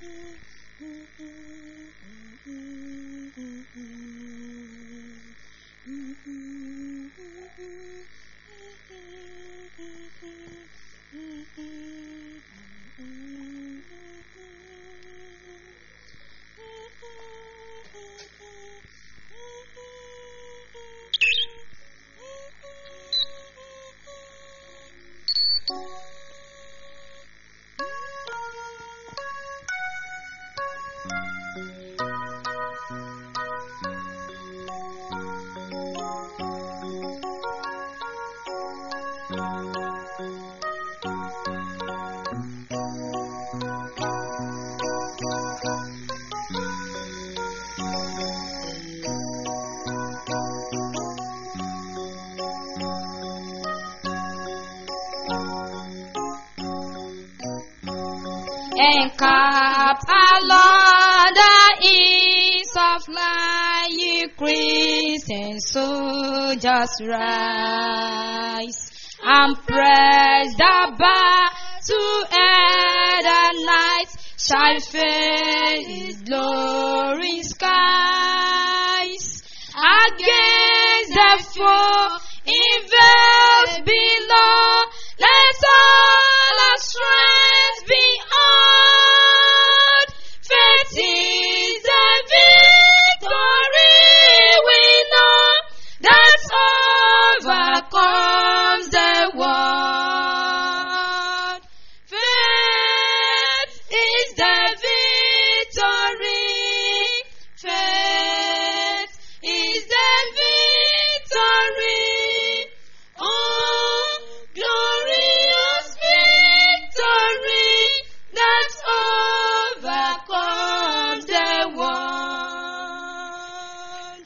Encamped along the east of light, ye Christian soldiers rise and press the bar to air the night shall fill his glory skies against the foe invest below let all our strength be on faith is the victory we know that overcomes the world faith is the victory faith is the victory oh glorious victory that overcomes the world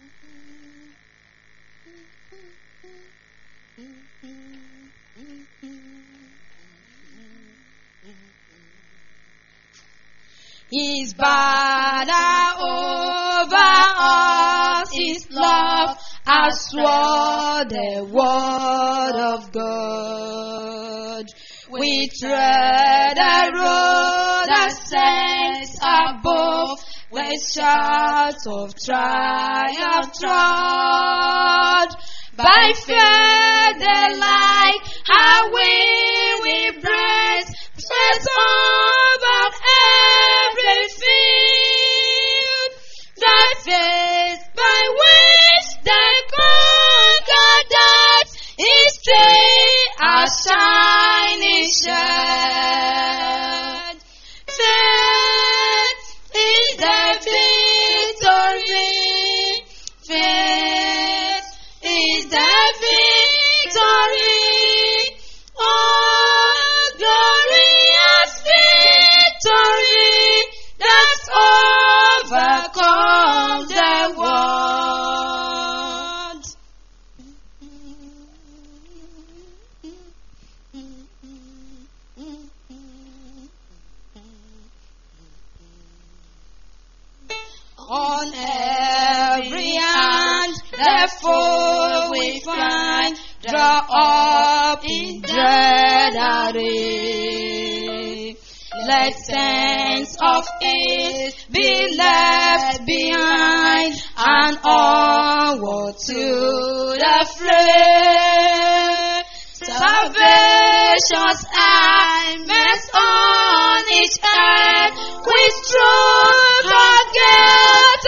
His banner over us is love, as swore the word of God. We tread a road that says above, with shouts of triumph trod. By faith the light, how we we breast, spreads over every field. That faith by which they conquer that is still a shining shed. Faith is the victory. Faith is the victory. Oh, glorious victory that overcomes the world. On every hand, the foe we find, draw up in dread array. Let sense of ease be left behind, and onward to the fray. Salvation's helmet on each head, with truth forget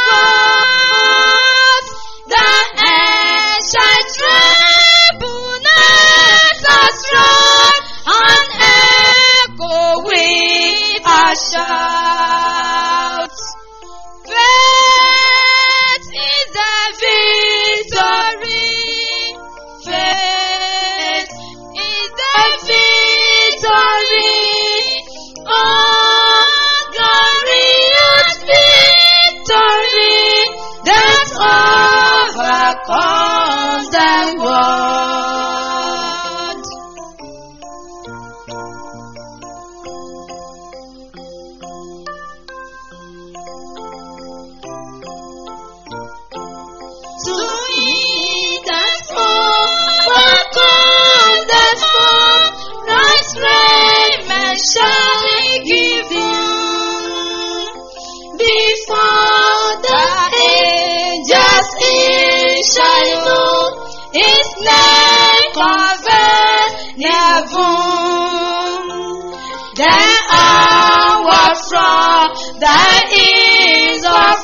apart. The air shall tremble, not as rod, and echo with a shout. Faith is the victory. Faith is the victory. Oh, glorious victory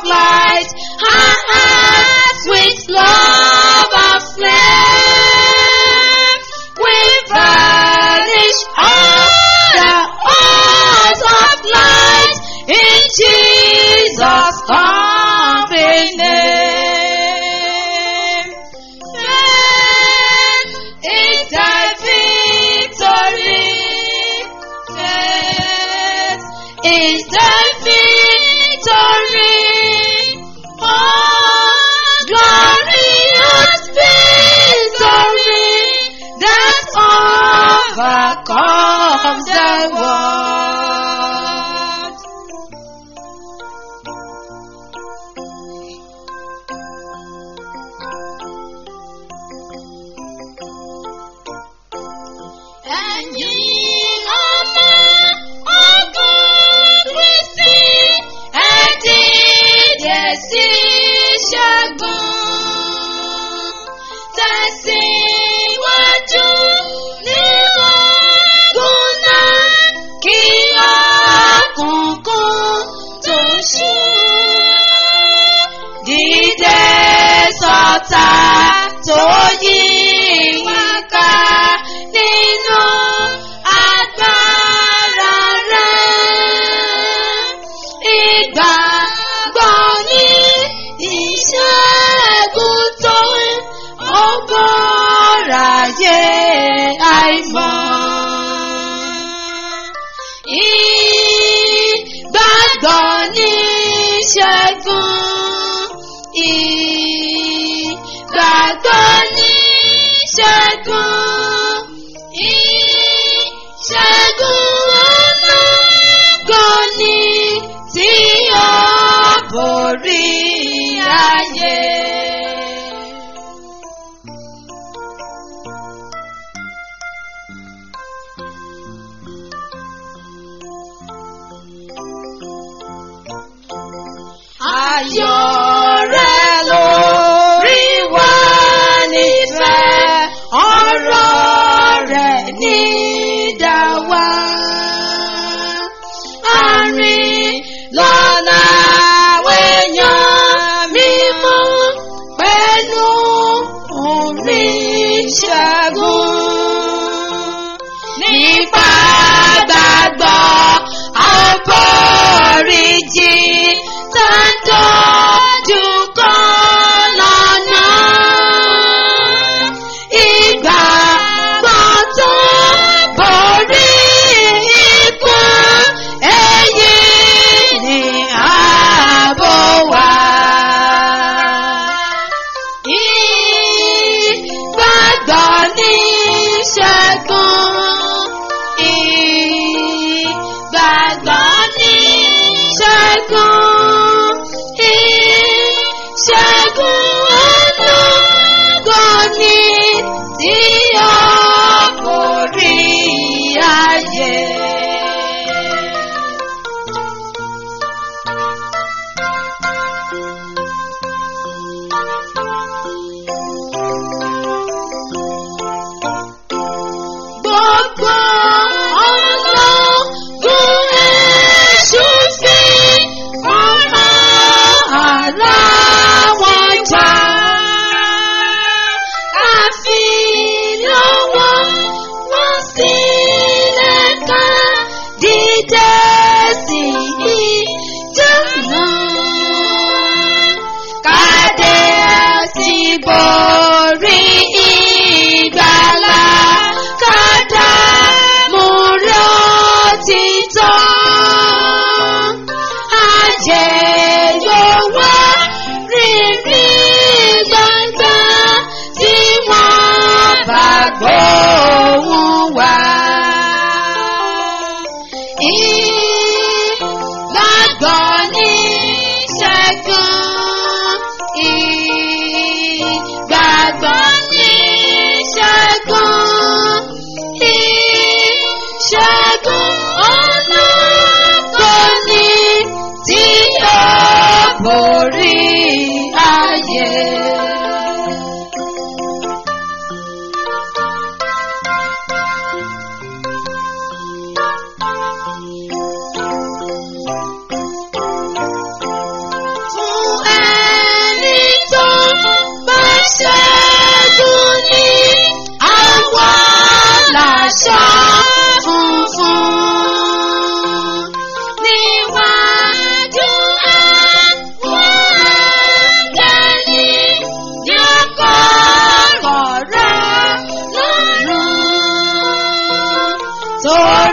light, our hearts with love of flame. We vanish all the odds of light in Jesus' coming name. Faith is thy victory. Faith is thy victory. Oh, glorious victory that overcomes the world. Ẹ̀yin ọmọ ogun Kristi, ẹ dìde sí ṣẹ́gun. Tẹ̀síwájú nínú ogun náà kí òkùnkùn tó ṣú. Dìde sọ̀tà tó yí wá ká nínú agbára rẹ̀. Ìgbàgbọ́ ní ìṣẹ́gun tó ó bọ́ráyé àìmọ̀. Ìgbàgbọ́ ní ìṣẹ́gun. Ìgbàgbọ́ ní ìṣẹ́gun. Ìṣẹ́gun ológun ni tí ó borí ayé. Ayọ̀ rẹ̀ lórí wa nífẹ̀ẹ́, ọ̀rọ̀ rẹ̀ ní dáwà. Àrìn lọ́nà àwẹ̀yàn mímọ́ pẹ̀lú orin ṣẹ́gun. Nípa gbàgbọ́ àforíjì tàdójú kan lọ́nà. Ìgbàgbọ́ tó borí ikú, èyí ni ààbò wa. Ìgbàgbọ́ ní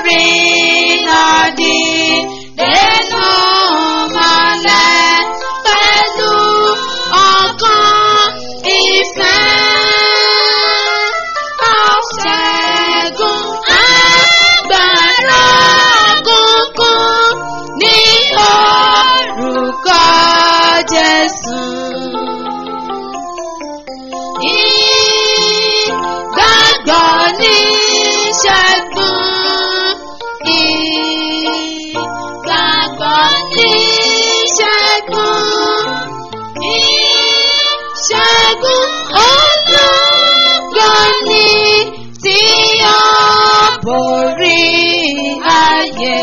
borí nàdí nínú mọ́lẹ̀ pẹ̀lú ọkàn ìfẹ́. Ọ̀ṣẹ́gun agbára kúnkún ní orúkọ Jésù. Ìgbàgbọ́ ní ṣẹ́gun. Ìgbàgbọ́ ní ṣẹ́gun. Ìṣẹ́gun ológo ni tí ó borí ayé.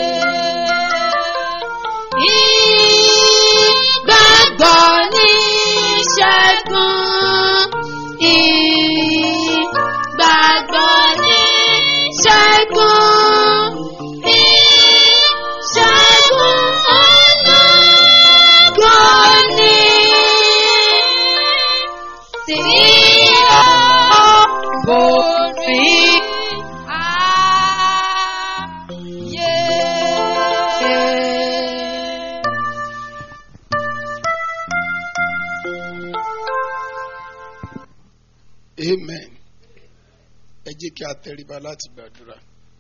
Ìgbàgbọ́ ní ṣẹ́gun. Ìgbàgbọ́ ní ṣẹ́gun. Ìṣẹ́gun ológo ni tí ó borí ayé. amen ẹ jẹ́ kí a tẹríba láti gbàdúrà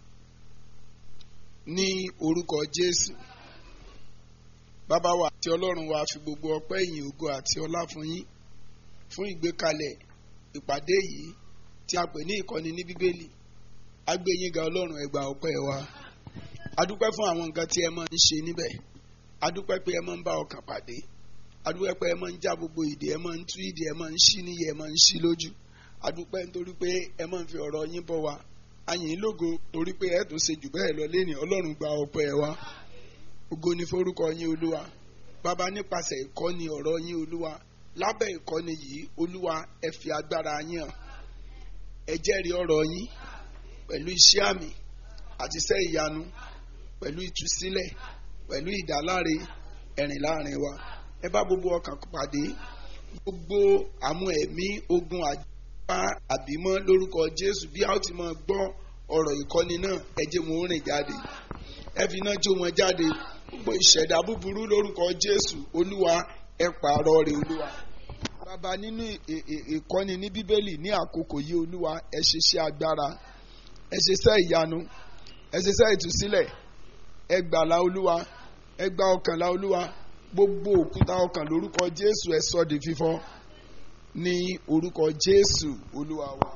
ní orúkọ jésù bàbá wa àti ọlọ́run wa fi gbogbo ọpẹ́ ìyìn ògo àti ọlá fún yín fún ìgbékalẹ̀ ìpàdé yìí tí a pè ní ìkọ́ni ní bíbélì a gbé yín ga ọlọ́run ẹ gba ọpẹ́ wa a dúpẹ́ fún àwọn nǹkan tí ẹ máa ń ṣe níbẹ̀ a dúpẹ́ pé ẹ máa ń bá ọkàn pàdé a dúpẹ́ pé ẹ máa ń já gbogbo ìdè ẹ máa ń tú ìdè ẹ máa ń ṣí níyẹ ẹ máa ń ṣí lójú adúpẹ́ nítorí pé ẹ máa ń fi ọ̀rọ̀ yín bọ̀ wá ayìn lógo torí pé ẹ tó ṣe jù bẹ́ẹ̀ lọ lẹ́nìí ọlọ́run gba ọpẹ́ ẹ wá ògo ni forúkọ yín olúwa bàbá nípasẹ̀ ìkọ́ni ọ̀rọ̀ yín olúwa lábẹ́ ìkọ́ni yìí olúwa ẹ fi agbára yín hàn ẹ jẹ́rìí ọ̀rọ̀ yín pẹ̀lú iṣẹ́ àmì àti iṣẹ́ ìyanu pẹ̀lú ìtúsílẹ̀ pẹ̀lú ìdáláre ẹ̀rìn láàrin wa ẹ bá gbogbo ọkàn pàdé gbogbo àwọn ẹ̀mí ogun àjọ bá àbímọ́ lórúkọ jésù bí a ó ti máa gbọ́ ọ̀rọ̀ ìkọ́ni náà ẹ jẹ́ wọn ó rìn jáde ẹ fi iná jó wọn jáde gbogbo ìṣẹ̀dá búburú lórúkọ jésù olúwa ẹ pààrọ̀ rẹ̀ olúwa bàbá nínú ì- ì- ìkọ́ni ní bíbélì ní àkókò yìí olúwa ẹ ṣiṣẹ́ agbára ẹ ṣiṣẹ́ ìyanu ẹ ṣiṣẹ́ ìtúsílẹ̀ ẹ gbàlà olúwa ẹ gba ọkànlá olúwa gbogbo òkúta ọkàn lórúkọ jésù ẹ sọ di fífọ́ ní orúkọ jésù olúwa wa.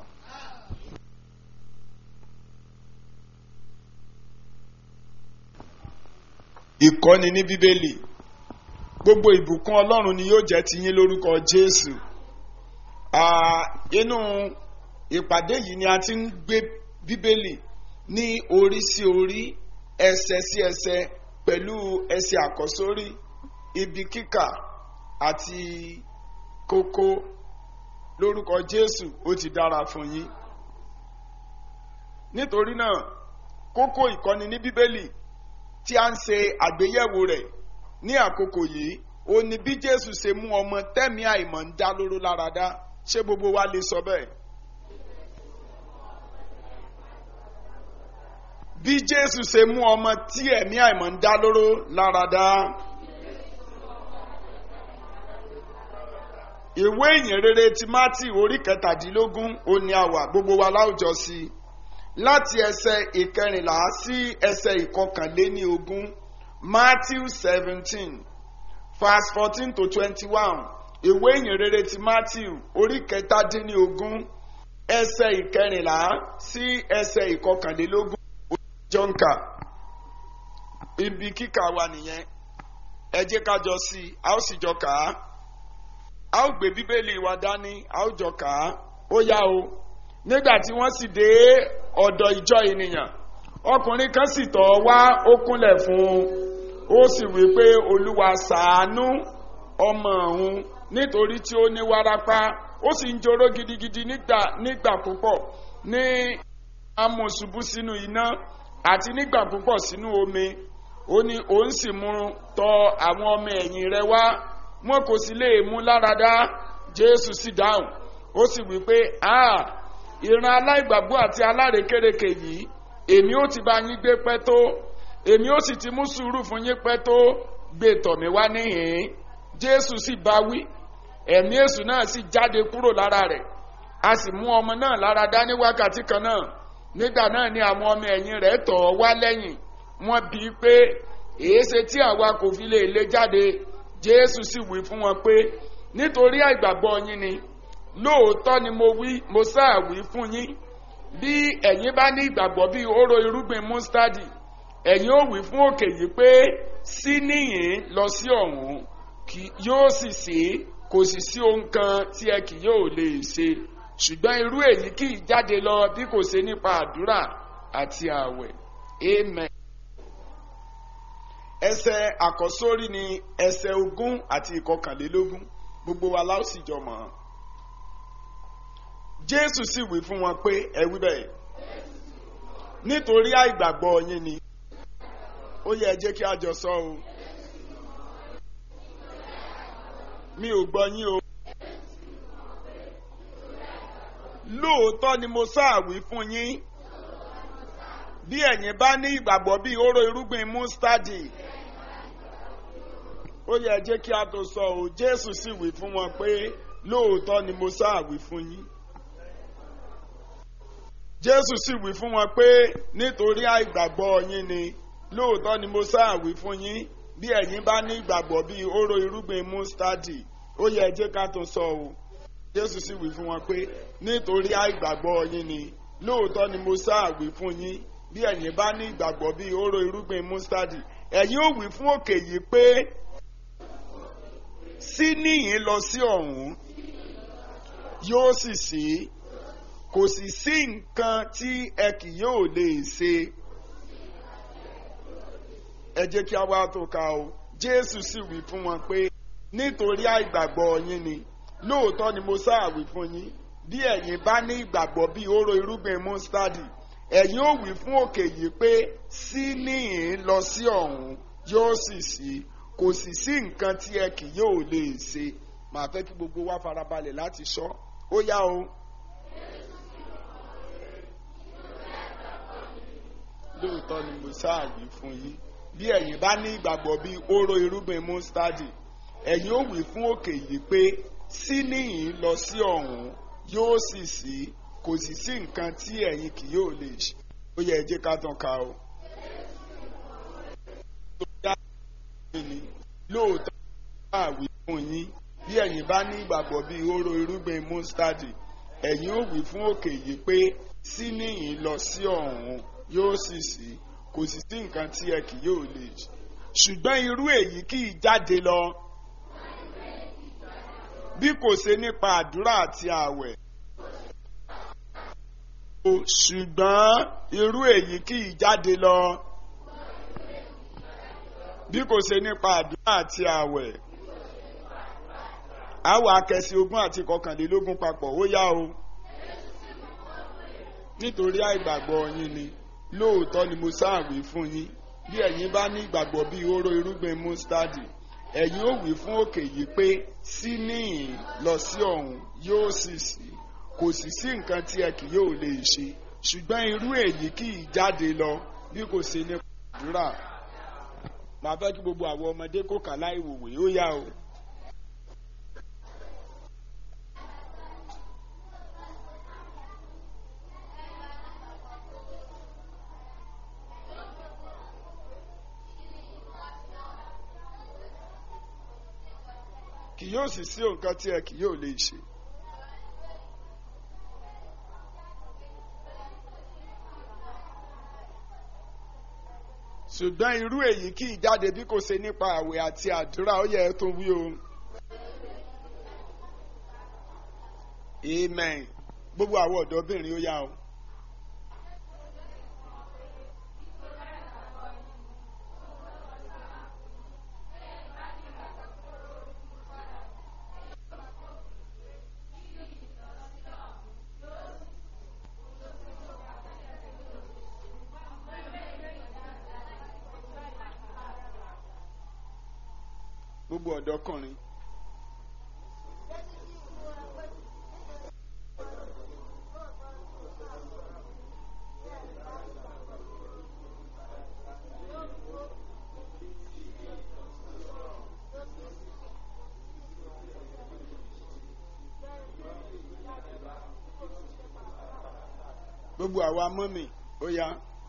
ìkọ́ni ní bíbélì gbogbo ìbùkún ọlọ́run ni yóò jẹ́ tiyín lórúkọ jésù Ah, inú ìpàdé yìí ni a ti ń gbé bíbélì ní orí sí orí ẹsẹ̀ sí ẹsẹ̀ pẹ̀lú ẹsẹ̀ àkọ́sórí ibi kíkà àti kókó lórúkọ jésù ó ti dára fún yín nítorí náà kókó ìkọ́ni ní bíbélì tí a ń ṣe àgbéyẹ̀wò rẹ̀ ní àkókò yìí ó ní bí jésù ṣe mú ọmọ tẹ́mi àìmọ̀ ń dá lóró lára dá ṣé gbogbo wa lè sọ bẹ́ẹ̀. bí jésù ṣe mú ọmọ tí ẹ̀mí àìmọ̀ ń dá lóró lára dá. ìwé ìyìn rere ti mátì orí kẹtàdínlógún ó ní àwà gbogbo wa láwùjọ sí i láti ẹsẹ̀ ìkẹrìnlá sí ẹsẹ̀ ìkọkànléní ogún matthew seventeen verse fourteen to twenty-one ìwé ìyìn rere ti matthew orí kẹtàdínní ogún ẹsẹ̀ ìkẹrìnlá sí ẹsẹ̀ ìkọkànlélógún jọ́ǹkà ibi kíkà wa nìyẹn ẹ jẹ́ ká jọ sí i a ó sì jọ kà á a ó gbé bíbélì wa dání a ó jọ kà á ó yá o nígbà tí wọ́n sì dé ọ̀dọ̀ ìjọ ènìyàn ọkùnrin kan sì tọ̀ wá ó kúnlẹ̀ fún un ó sì wí pé olúwa ṣàánú ọmọ òun nítorí tí ó ní wárápá ó sì ń joró gidigidi nígbà nígbà púpọ̀ ní amòṣubú sínú iná àti nígbà púpọ̀ sínú omi ó ní òun sì mú tọ àwọn ọmọ ẹ̀yìn rẹ̀ wá wọn kò sì lè mú láradá jésù sì dáhùn ó sì wí pé a ìran aláìgbàgbọ́ àti alárekérekè yìí èmi ó ti bá yín gbé pẹ́ tó èmi ó sì ti mú sùúrù fún yín pẹ́ tó gbé tọ̀ mí wá níhìn-ín jésù sì bá wí ẹ̀mí èṣù náà sì jáde kúrò lára rẹ̀ a sì mú ọmọ náà lára dá ní wákàtí kan náà nígbà náà ni àwọn ọmọ ẹ̀yìn rẹ̀ tọ̀ ọ́ wá lẹ́yìn wọ́n bi í pé èéṣe tí àwa kò fi lè lé jáde jésù sì wí fún wọn pé nítorí àìgbàgbọ́ yín ni lóòótọ́ ni mo wí mo sáà wí fún yín bí ẹ̀yin bá ní ìgbàgbọ́ bíi hóró irúgbìn mustadi ẹ̀yin ó wí fún òkè yìí pé sí níyìn lọ sí ọ̀hún kì yóò sì ṣe kò sì sí ohun kan tí ẹ kì yóò lè ṣe ṣùgbọ́n irú èyí kì í jáde lọ bí kò ṣe nípa àdúrà àti ààwẹ̀ amen. ẹsẹ̀ àkọ́sórí ni ẹsẹ̀ ogún àti ìkọkànlélógún gbogbo wa la ó sì jọ mọ̀ ọ́n jésù sì wí fún wọn pé ẹ wí bẹ́ẹ̀ nítorí àìgbàgbọ́ yín ni ó yẹ ẹ jẹ́ kí a jọ sọ o mi ò gbọ́ yín o lóòótọ́ ni mo sáàwí fún yín bí ẹ̀yin bá ní ìgbàgbọ́ bíi hóró irúgbìn mustadi ó yẹ ẹ jẹ́ kí a tó sọ o jésù sì wí fún wọn pé lóòótọ́ ni mo sáàwí fún yín jésù sì wí fún wọn pé nítorí àìgbàgbọ́ yín ni lóòótọ́ ni mo sáàwí fún yín bí ẹ̀yin bá ní ìgbàgbọ́ bíi hóró irúgbìn mustadi ó yẹ jẹ́ ká tó sọ o jésù sì wí fún wọn pé nítorí àìgbàgbọ́ yín ni lóòótọ́ ni mo sáàwí fún yín bí ẹ̀yin bá ní ìgbàgbọ́ bíi hóró irúgbìn mustadi ẹ̀yin ó wí fún òkè yìí pé sí níyìn lọ sí ọ̀hún yóò sì sí kò sì sí nǹkan tí ẹ kì yóò lè ṣe ẹ jẹ́ kí a wá tó ka o jésù sì wí fún wọn pé nítorí àìgbàgbọ́ yín ni lóòótọ́ ni mo sáàwí fún yín bí ẹ̀yin bá ní ìgbàgbọ́ bíi hóró irúgbìn mustadi ẹ̀yin ó wí fún òkè yìí pé sí níhìn lọ sí ọ̀hún yóò sì sí kò sì sí nǹkan tí ẹ kì yóò lè ṣe màá fẹ́ kí gbogbo wa farabalẹ̀ láti sọ ó yá o. lóòótọ́ ni mo sáàwí fún yín bí ẹ̀yin bá ní ìgbàgbọ́ bíi hóró irúgbìn mustadi ẹ̀yin ó wí fún òkè yìí pé sí níhìn lọ sí ọ̀hún yóò sì sí kò sì sí nǹkan tí ẹ̀yin kì yóò lè ṣe ó yẹ ẹ jẹ́ ká tán ka o. lóòótọ́ àwí fún yín bí ẹ̀yin bá ní ìgbàgbọ́ bíi hóró irúgbìn mustadi ẹ̀yin ó wí fún òkè yìí pé sí níhìn lọ sí ọ̀hún yóò sì sí kò sì sí nǹkan tí ẹ kì yóò lè ṣe ṣùgbọ́n irú èyí kì í jáde lọ bí kò ṣe nípa àdúrà àti ààwẹ̀ ṣùgbọ́n irú èyí kì í jáde lọ bí kò ṣe nípa àdúrà àti ààwẹ̀ àwọ̀ akẹ́sí ogún àti kọkànlélógún papọ̀ ó yá o nítorí àìgbàgbọ́ yín ni lóòótọ́ ni mo sáàwí fún yín bí ẹ̀yin bá ní ìgbàgbọ́ bíi hóró irúgbìn mustadi ẹ̀yin ó wí fún òkè yìí pé sí níhìn lọ sí ọ̀hún yóò sì sí kò sì sí nǹkan tí ẹ kì yóò lè ṣe ṣùgbọ́n irú èyí kì í jáde lọ bí kò ṣe ní àdúrà màá fẹ́ kí gbogbo àwọn ọmọdé kó kà láì wòwè ó yá o. kì yóò sì sí nǹkan tí ẹ kì yóò lè ṣe. ṣùgbọ́n irú èyí kì í jáde bí kò ṣe nípa àwẹ̀ àti àdúrà ó yẹ ẹ tó wí o. amen gbogbo àwọn ọ̀dọ́bìnrin ó yá o. gbogbo ọ̀dọ́kùnrin. gbogbo àwa mọ́mì ó yá.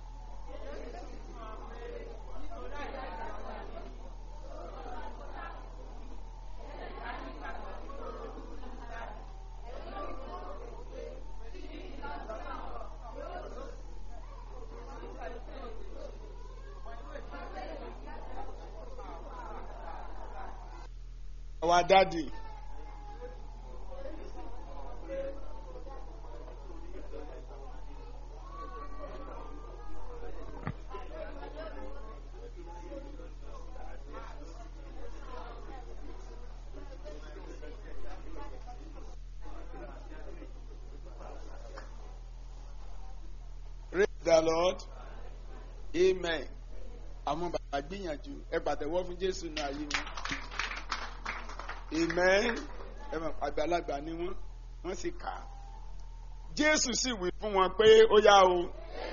àwa dáàdì. Praise the Lord. Amen. Àwọn bàbá gbìyànjú ẹ pàtẹ́wọ́ fún Jésù ní ayé wọn. Amen. Ẹ mọ̀ àgbàlagbà ni wọ́n, wọ́n sì kà á. Jésù sì wí fún wọn pé ó yá o.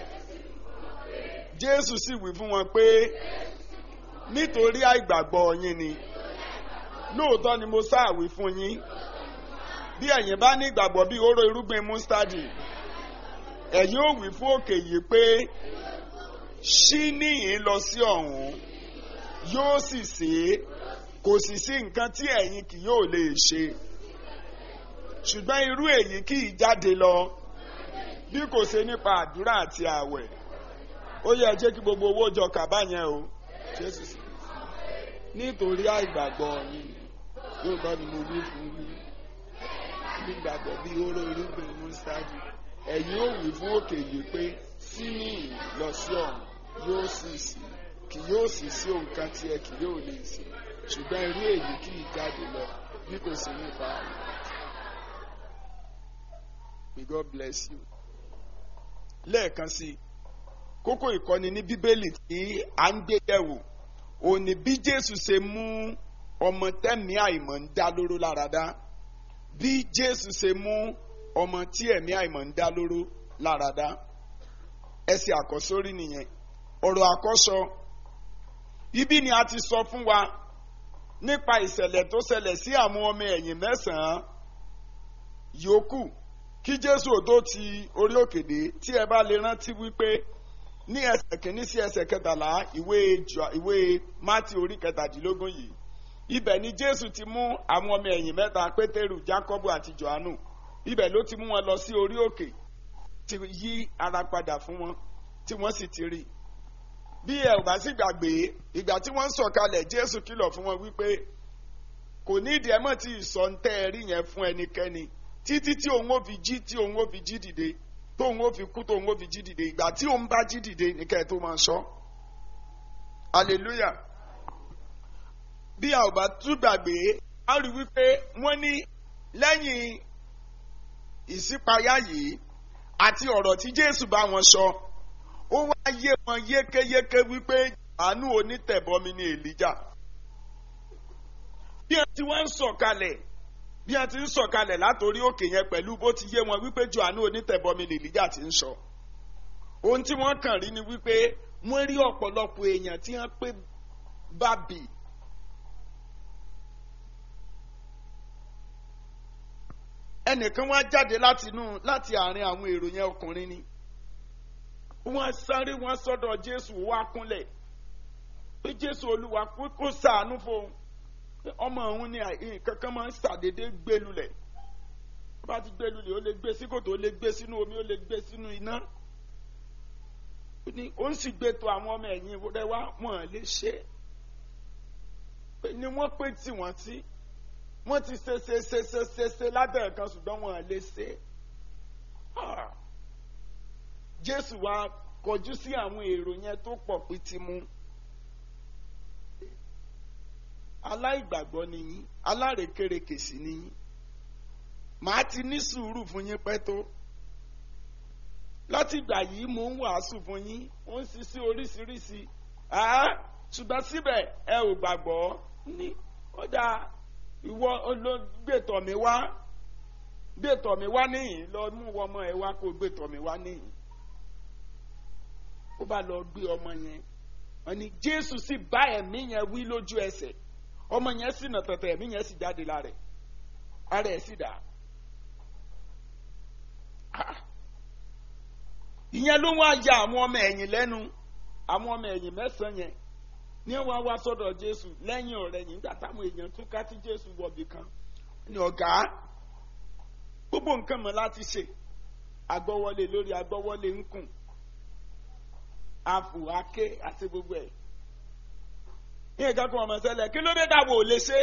Jésù sì wí fún wọn pé nítorí àìgbàgbọ́ yín ni. Lóòótọ́ ni mo sáàwí fún yín. Bí ẹ̀yin bá ní ìgbàgbọ́ bí oró irúgbìn mustadi ẹ̀yin ò wí fún òkè yìí pé ṣí níyìn lọ sí ọ̀hún yóò sì ṣe é kò sì sí nǹkan tí ẹ̀yin kì yóò lè ṣe ṣùgbọ́n irú èyí kì í jáde lọ bí kò ṣe nípa àdúrà àti ààwẹ̀ ó yẹ jẹ́ kí gbogbo owó jọ kàbá yẹn o Jésù sì nítorí àìgbàgbọ́ yín yóò bá mi mo wí fún yín nígbàgbọ́ bí oró irúgbìn mustadi ẹ̀yin ò wí fún òkè yìí pé síní lọ sí ọ̀hún yóò sì sí kì yóò sì sí nǹkan tí ẹ kì yóò lè sí ṣùgbọ́n irú èyí kì í jáde lọ bí kò sí nípa rẹ̀. May God bless you. lẹ́ẹ̀kan sí i kókó ìkọ́ni ní bíbélì tí à ń gbé yẹ̀wò òun ni bí Jésù ṣe mú ọmọ tẹ́mi àìmọ̀ ń dá lóró lára dá bí Jésù ṣe mú ọmọ tí ẹ̀mí àìmọ̀ ń dá lóró lára dá ẹsẹ̀ àkọ́sórí nìyẹn ọ̀rọ̀ àkọ́sọ ibi ni a ti sọ fún wa nípa ìṣẹ̀lẹ̀ tó ṣẹlẹ̀ sí àwọn ọmọ ẹ̀yìn mẹ́sàn-án yòókù kí Jésù ò tó ti orí òkè dé tí ẹ bá lè rántí wípé ní ẹsẹ̀ kìíní sí ẹsẹ̀ kẹtàlá ìwé ìwé Mátì orí kẹtàdínlógún yìí ibẹ̀ ni Jésù ti mú àwọn ọmọ ẹ̀yìn mẹ́ta Pétérù Jákọ́bù àti Jòhánù ibẹ̀ ló ti mú wọn lọ sí orí òkè ti yí ara padà fún wọn tí wọ́n sì ti rí i bí ẹ ò bá sì gbàgbé ìgbà tí wọ́n ń sọ̀kalẹ̀ Jésù kìlọ̀ fún wọn wípé kò ní ìdí ẹ mọ̀ tí ìsọ̀ntẹ́ rí yẹn fún ẹnikẹ́ni títí tí òun ó fi jí tí òun ó fi jí dìde tóun ó fi kú tóun ó fi jí dìde ìgbà tí òun bá jí dìde nìkẹ́ ẹ̀ tó máa sọ hallelujah bí a ò bá tún gbàgbé a rí wípé wọ́n ní lẹ́yìn ìṣípayá yìí àti ọ̀rọ̀ tí Jésù bá wọn sọ ó wá yé wọn yékéyéké wípé àánú onítẹ̀bọmi ni Èlíjà bí wọn ti wá ń sọ̀kalẹ̀ bí wọn ti ń sọ̀kalẹ̀ látòrí òkè yẹn pẹ̀lú bó ti yé wọn wípé Jòhánù onítẹ̀bọmi ni Èlíjà ti ń sọ ohun tí wọ́n kàn rí ni wípé wọ́n rí ọ̀pọ̀lọpọ̀ èèyàn tí wọ́n pé bábì ẹnìkan wá jáde láti inú láti àárín àwọn èrò yẹn ọkùnrin ni wọ́n sáré wọ́n sọ́dọ̀ Jésù wá kúnlẹ̀ pé Jésù Olúwa kó ṣàánú fóun ọmọ òun ni nǹkan kan máa ń ṣàdédé gbé lulẹ̀ bá ti gbé lulẹ̀ ó lè gbé sí kòtò ó lè gbé sínú omi ó lè gbé sínú iná ó ń sì gbé tó àwọn ọmọ ẹ̀yìn rẹ wá wọ́n lè ṣe ni wọ́n pè tí wọ́n sí wọ́n ti ṣe ṣe ṣe ṣe ṣe ṣe lábẹ́ ẹ̀kan ṣùgbọ́n wọn lè ṣe. Jésù wá kọjú sí àwọn èrò yẹn tó pọ̀ pitimu. aláìgbàgbọ́ nìyí alárekérekè sí nìyí màá ti ní sùúrù fún yín pẹ́ tó láti ìgbà yìí mò ń wàásù fún yín ó ń ṣiṣẹ́ oríṣiríṣi ṣùgbọ́n síbẹ̀ ẹ ò gbàgbọ́ ní ó dáa ìwọ gbẹtọ mi wá gbẹtọ mi wá níyìn lọ mú ọmọ ẹ wá kó gbẹtọ mi wá níyìn ó bá lọ gbé ọmọ yẹn wọn ni Jésù sì bá ẹ̀mí yẹn wí lójú ẹsẹ̀ ọmọ yẹn sì nà tẹ̀tẹ̀ ẹ̀mí yẹn sì jáde lára ẹ̀ ara ẹ̀ sì dà ìyẹn ló wá ya àwọn ọmọ ẹ̀yìn lẹ́nu àwọn ọmọ ẹ̀yìn mẹ́sàn-án yẹn ní wọ́n wá sọ́dọ̀ jésù lẹ́yìn ọ̀rẹ́ yìí nígbà táwọn èèyàn tún ká tí jésù wọ̀bì kan ní ọ̀gá gbogbo nǹkan mọ̀ láti ṣe agbọ́wọ́lé lórí agbọ́wọ́lé ń kùn afù ake àti gbogbo ẹ̀ ní ìka kan ọmọ sẹlẹ̀ kí ló dé dàbò ò lè ṣe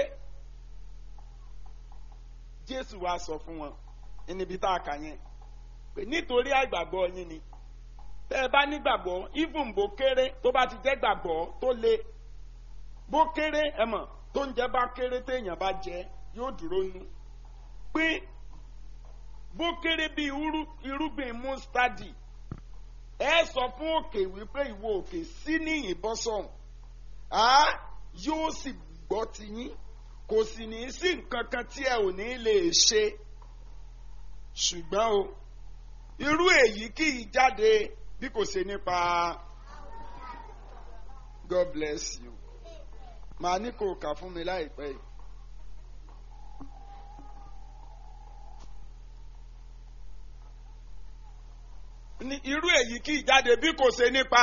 jésù wá sọ fún wọn níbi tá a kà yẹn pé nítorí àìgbàgbọ́ yín ni tẹ́ ẹ bá nígbàgbọ́ even bó kéré tó bá ti jẹ́ gbàgbọ́ tó le bó kéré ẹ mọ̀ tó ń jẹ́ bá kéré téèyàn bá jẹ yóò dúró nú pé bó kéré bí irúgbìn mustadi ẹ sọ fún òkè wípé ìwọ òkè sí ní ìbọ́sọ̀hún á yóò sì gbọ́ tiyín kò sì ní sí nǹkan kan tí ẹ ò ní lè ṣe ṣùgbọ́n o irú èyí kì í jáde bí kò ṣe nípa God bless you màá ní kò kà fún mi láìpẹ́ yìí. irú èyí kì í jáde bí kò ṣe nípa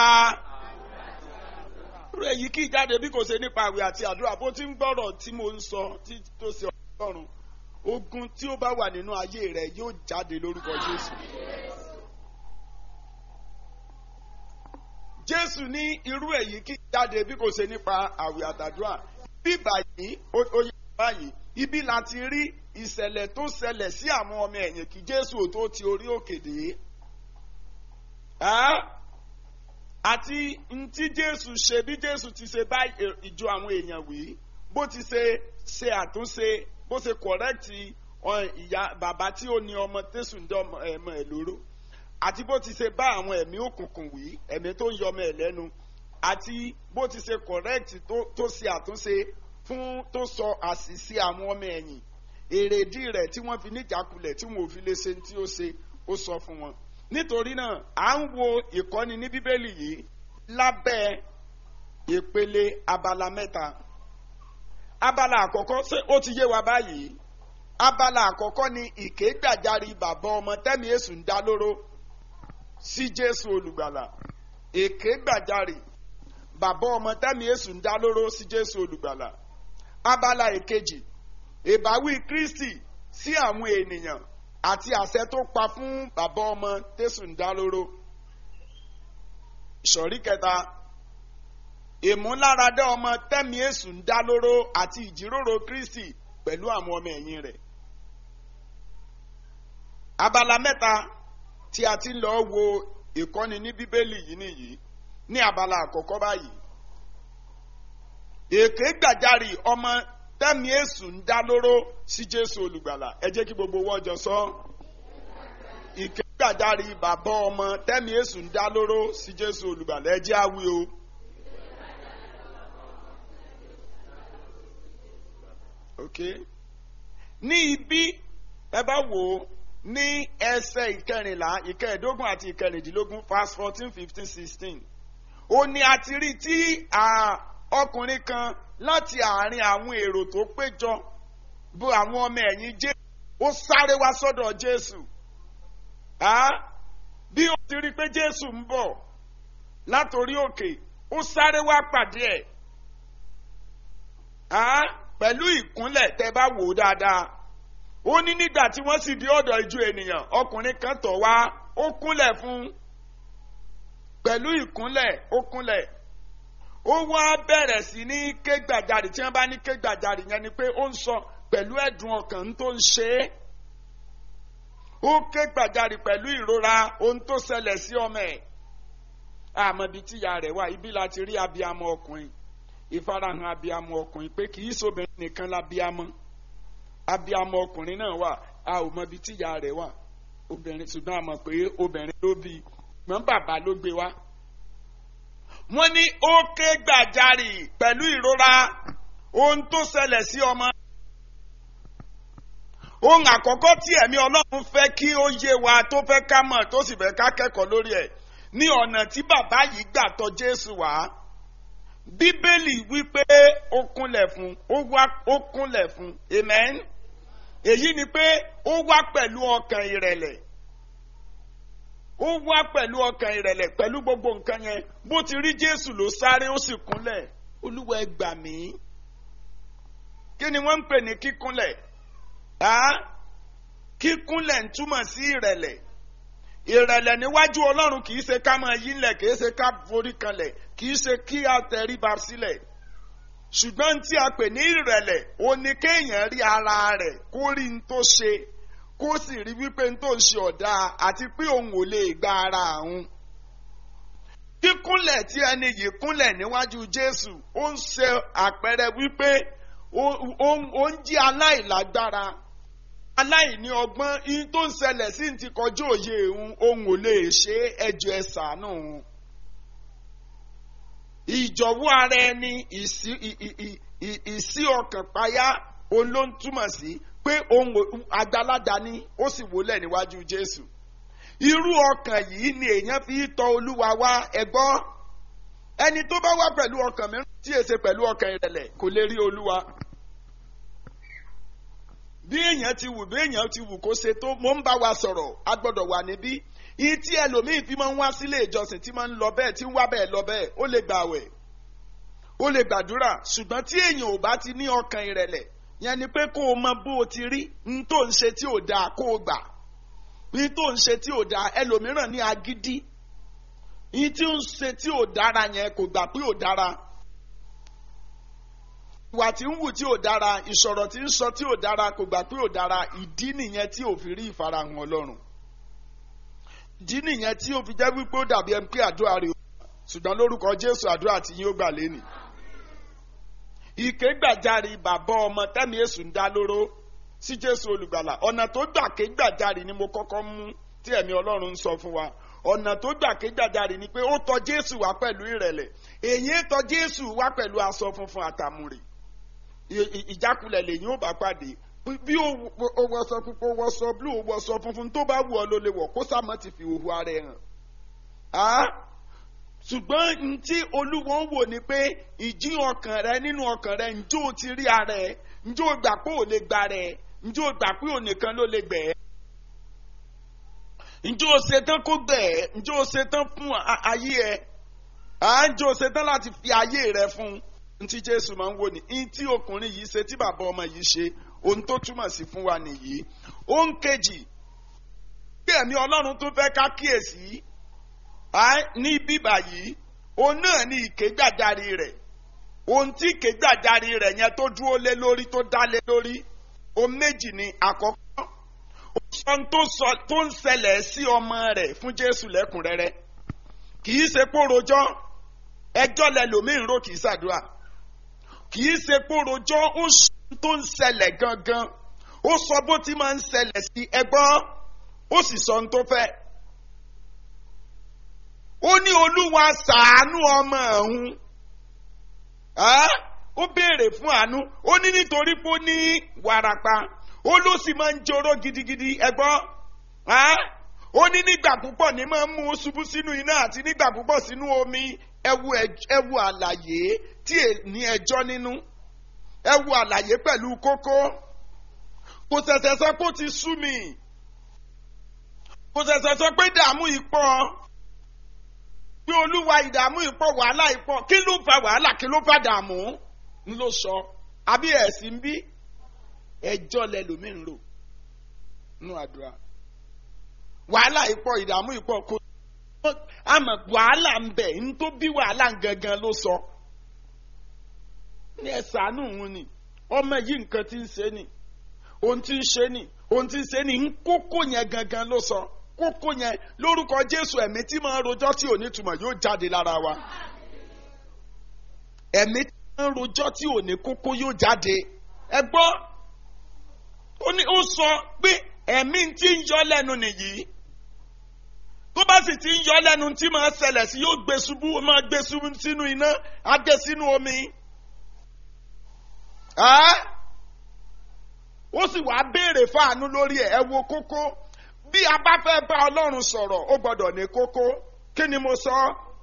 irú èyí kì í jáde bí kò ṣe nípa àwẹ̀ àti àdúrà bó ti ń gbọ́rọ̀ tí mo ń sọ tí tó ṣe ọlọ́run ogun tí ó bá wà nínú ayé rẹ yóò jáde lórúkọ Jésù. Jésù ní irú èyí kì í jáde bí kò ṣe nípa àwẹ̀ àtàdúrà bí báyìí ó yẹ báyìí ibi láti rí ìṣẹ̀lẹ̀ tó ṣẹlẹ̀ sí àwọn ọmọ ẹ̀yìn kí Jésù tó ti orí òkè dé àti ntí jésù ṣe bí jésù ti ṣe bá ìjọ àwọn èèyàn wí bó ti ṣe ṣe àtúnṣe bó ṣe kọ̀rẹ́kìtì ìyá bàbá tí ó ní ọmọ tẹ̀sùn dé ọmọ ẹ̀ lóró àti bó ti ṣe bá àwọn ẹ̀mí òkùnkùn wí ẹ̀mí tó ń yọ ọmọ ẹ̀ lẹ́nu àti bó ti ṣe kọ̀rẹ́kìtì tó ṣe àtúnṣe fún tó sọ àṣìṣe àwọn ọmọ ẹ̀yìn èrèdí rẹ̀ tí wọ́n fi níjàkulẹ̀ tí wọn ò fi lè ṣe tí ó ṣe ó sọ fún wọn nítorí náà à ń wo ìkọ́ni ní bíbélì yìí lábẹ́ ìpele abala mẹ́ta abala àkọ́kọ́ ṣé ó ti yé wa báyìí abala àkọ́kọ́ ni ìkégbàjarì bàbá ọmọ tẹ́mi èṣù ń dá lóró sí jésù olùgbàlà ìkégbàjarì bàbá ọmọ tẹ́mi èṣù ń dá lóró sí jésù olùgbàlà abala ìkejì ìbáwí kristi sí àwọn ènìyàn àti àṣẹ tó pa fún bàbá ọmọ tẹ̀sùn dá lóró. ìsọ̀rí kẹta ìmúláradá ọmọ tẹ́mi èsù ń dá lóró àti ìjíròrò kristi pẹ̀lú àwọn ọmọ ẹ̀yìn rẹ̀. abala mẹ́ta tí a ti ń lọ wo ìkọ́ni ní bíbélì yìí nìyí ní abala àkọ́kọ́ báyìí. èké gbàjarì ọmọ tẹ́mi èsù ń dá lóró sí jésù olùgbàlà ẹ jẹ́ kí gbogbo wọ́n jọ sọ. ìkégbàjarì bàbá ọmọ tẹ́mi èsù ń dá lóró sí jésù olùgbàlà ẹ jẹ́ àwí o. ok ní ibi ẹ bá wò ó ní ẹsẹ̀ ìkẹrìnlá ìkẹẹ̀dógún àti ìkẹrìndínlógún fast fourteen fifteen sixteen ó ní a ti rí tí ọkùnrin kan láti àárín àwọn èrò tó péjọ bó àwọn ọmọ ẹ̀yìn jésù ó sáré wá sọ́dọ̀ jésù bí ó ti rí pé jésù ń bọ̀ látòrí òkè ó sáré wá pàdé ẹ̀ pẹ̀lú ìkúnlẹ̀ tẹ́ bá wò ó dáadáa ó ní nígbà tí wọ́n sì dé ọ̀dọ̀ ìjọ ènìyàn ọkùnrin kan tọ̀ wá ó kúnlẹ̀ fún pẹ̀lú ìkúnlẹ̀ ó kúnlẹ̀ ó wá bẹ̀rẹ̀ sí ní ké gbàjarì tí wọ́n bá ní ké gbàjarì yẹn ni pé ó ń sọ pẹ̀lú ẹ̀dùn ọkàn tó ń ṣe é ó ké gbàjarì pẹ̀lú ìrora ohun tó ṣẹlẹ̀ sí ọmọ ẹ̀ àmọ́ ibi tíya rẹ̀ wà ibi láti rí abiyamọ ọkùnrin ìfarahàn abiyamọ ọkùnrin pé kì í sobìnrin nìkan labiyamọ abiyamọ ọkùnrin náà wà a ò mọ ibi tíya rẹ̀ wà obìnrin ṣùgbọ́n a mọ̀ pé obìnrin ló bí mọ́ bàbá ló gbé wá wọ́n ní ó ké gbàjarì pẹ̀lú ìrora ohun tó ṣẹlẹ̀ sí ọmọ. ohun àkọ́kọ́ tí ẹ̀mí ọlọ́run fẹ́ kí ó yé wa tó fẹ́ ká mọ̀ tó sì fẹ́ ká kẹ́kọ̀ọ́ lórí ẹ̀ ní ọ̀nà tí bàbá yìí gbà tọ̀ jésù wá. bíbélì wípé ó kúnlẹ̀ fún ó kúnlẹ̀ fún amen. èyí ni pé ó wá pẹ̀lú ọkàn ìrẹ̀lẹ̀ ó ó wá pẹ̀lú ọkàn ìrẹ̀lẹ̀ pẹ̀lú gbogbo nǹkan yẹn bó ti rí jésù ló sáré ó sì kúnlẹ̀ olúwa ẹ gbà mí kí ni wọ́n ń pè ní kíkúnlẹ̀ kíkúnlẹ̀ ń túmọ̀ sí ìrẹ̀lẹ̀ ìrẹ̀lẹ̀ níwájú ọlọ́run kì í ṣe ká máa yílẹ̀ kì í ṣe ká forí kanlẹ̀ kì í ṣe kí a tẹríba sílẹ̀ ṣùgbọ́n tí a pè ní ìrẹ̀lẹ̀ ó ní kéèyàn rí ara rẹ̀ kó rí n tó ṣe kó sì rí wípé n tó ń ṣe ọ̀dà àti pé òun ò lè gba ara òun. kíkúnlẹ̀ tí ẹni yìí kúnlẹ̀ níwájú Jésù ó ń ṣe àpẹẹrẹ wípé ó ń jí aláìlágbára aláìní ọgbọ́n ihun tó ń ṣẹlẹ̀ sí ti kọjú òye òun òun ò lè ṣe ẹjọ́ ẹ ṣàánú òun. ìjọ̀wọ́ ara ẹni ìsí ọkàn payá òun ló ń túmọ̀ sí pé òun àgbàládà ni ó sì wólẹ̀ níwájú Jésù irú ọkàn yìí ni èèyàn fi tọ̀ Olúwa wá ẹgbọ́ ẹni tó bá wá pẹ̀lú ọkàn mìíràn tí èsè pẹ̀lú ọkàn ìrẹ̀lẹ̀ kò lè rí Olúwa bí èèyàn ti wù bí èèyàn ti wù kó ṣe tó mo ń bá wa sọ̀rọ̀ a gbọ́dọ̀ wà níbí iye tí ẹlòmíì fi máa ń wá sílé ìjọsìn tí máa ń lọ bẹ́ẹ̀ tí ń wá bẹ́ẹ̀ lọ bẹ́ẹ̀ ó lè gbààwẹ̀ ó lè gbàdúrà ṣùgbọ́n tí èèyàn ò bá ti ní ọkàn ìrẹ̀lẹ̀ yẹn ni pé kó o mọ bó o ti rí n tó ń ṣe tí ò dáa kó o gbà n tó ń ṣe tí ò dáa ẹlòmíràn ní agídí n tí ń ṣe tí ò dára yẹn kò gbà pé ò dára ìwà tí ń wù tí ò dára ìsọ̀rọ̀ tí ń sọ tí ò dára kò gbà pé ò dára ìdí nìyẹn tí ò fi rí ìfarahàn Ọlọ́run ìdí nìyẹn tí ò fi jẹ́ wípé ó dàbí ẹni pé àdúrà rẹ̀ ṣùgbọ́n lórúkọ Jésù àdúrà tí yín ó gbà lẹ́nìí ìké gbàjarì bàbá ọmọ tẹ́mi èṣù ń dá lóró sí Jésù olùgbàlà ọ̀nà tó gbà ké gbàjarì ni mo kọ́kọ́ mú tí ẹ̀mí Ọlọ́run ń sọ fún wa ọ̀nà tó gbà ké gbàjarì ni pé ó tọ̀ Jésù wá pẹ̀lú ìrẹ̀lẹ̀ èyí tọ̀ Jésù wá pẹ̀lú aṣọ funfun àtàmùrè ìjákulẹ̀ lèyìn ó bá pàdé bí ó wọṣọ púpọ̀ wọṣọ blue ó wọṣọ funfun tó bá wù ọ́ ló lè wọ̀ kó sàmọ́ ti fi òhu ara ẹ̀ hàn ṣùgbọ́n n tí olúwo ń wò ni pé ìjí ọkàn rẹ nínú ọkàn rẹ njó o ti rí ara ẹ njó o gbà pé ò lè gba rẹ njó o gbà pé ò nìkan ló lè gbẹ njó o ṣetán kó gbẹ njó o ṣetán fún ayé ẹ à njó o ṣetán láti fi ayé rẹ fún ntí jésù máa ń wò ní ntí ọkùnrin yìí ṣe tí bàbá ọmọ yìí ṣe ohun tó túmọ̀ sí fún wa nìyí ohun kejì bí ẹ̀mí ọlọ́run tó fẹ́ ká kíyèsí ní bíbà yìí òun náà ní ìkégbàjarì rẹ̀ ohun tí ìkégbàjarì rẹ̀ yẹn tó dúró lé lórí tó dá lé lórí ohun méjì ni àkọ́kọ́ ohun tó ń ṣẹlẹ̀ sí ọmọ rẹ̀ fún Jésù lẹ́kùnrẹ́rẹ́ kì í ṣe pé rojọ́ ẹjọ́ lẹlòmíín rò kì í ṣàdúrà kì í ṣe pé rojọ́ ó tó ń ṣẹlẹ̀ gangan ó sọ bó ti máa ń ṣẹlẹ̀ sí ẹgbọ́n ó sì sọ ohun tó fẹ́ ó ní olúwa ṣàánú ọmọ ọ̀hún ó béèrè fún àánú ó ní nítorí pé ó ní wàràpá ó ló sì máa ń joró gidigidi ẹgbọ́n ó ní nígbà púpọ̀ ní máa ń mú ṣubú sínú iná àti nígbà púpọ̀ sínú omi ẹwu ẹwu àlàyé tí ní ẹjọ́ nínú ẹwu àlàyé pẹ̀lú kókó kò ṣẹ̀ṣẹ̀ sọ pé ó ti sú mi kò ṣẹ̀ṣẹ̀ sọ pé dààmú ìpọ̀ pé olúwa ìdààmú ìpọ̀ wàhálà ìpọ̀ kí ló fa wàhálà kí ló fa dààmú ń ló sọ àbí ẹ̀sìn bí ẹjọ́ lẹlòmíín rò nínú àdúrà wàhálà ìpọ̀ ìdààmú ìpọ̀ kò àmọ́ wàhálà ń bẹ ń tó bí wàhálà gangan ló sọ ní ẹ̀sánú òun ni ọmọ yìí nǹkan tí ń ṣe ni ohun tí ń ṣe ni ohun tí ń ṣe ni ń kókó yẹn gangan ló sọ kókó yẹn lórúkọ Jésù ẹ̀mí tí máa ń rojọ́ tí ò ní túmọ̀ yóò jáde lára wa ẹ̀mí tí máa ń rojọ́ tí ò ní kókó yóò jáde ẹ gbọ́ ó ní ó sọ pé ẹ̀mí tí ń yọ lẹ́nu nìyí tó bá sì ti ń yọ lẹ́nu tí máa ṣẹlẹ̀ sí yóò gbé ṣubú ó máa gbé ṣubú sínú iná á gbé sínú omi. ó sì wá béèrè fáànú lórí ẹ̀ ẹ wo kókó bí a bá fẹ́ bá ọlọ́run sọ̀rọ̀ ó gbọ́dọ̀ ní kókó kí ni mo sọ.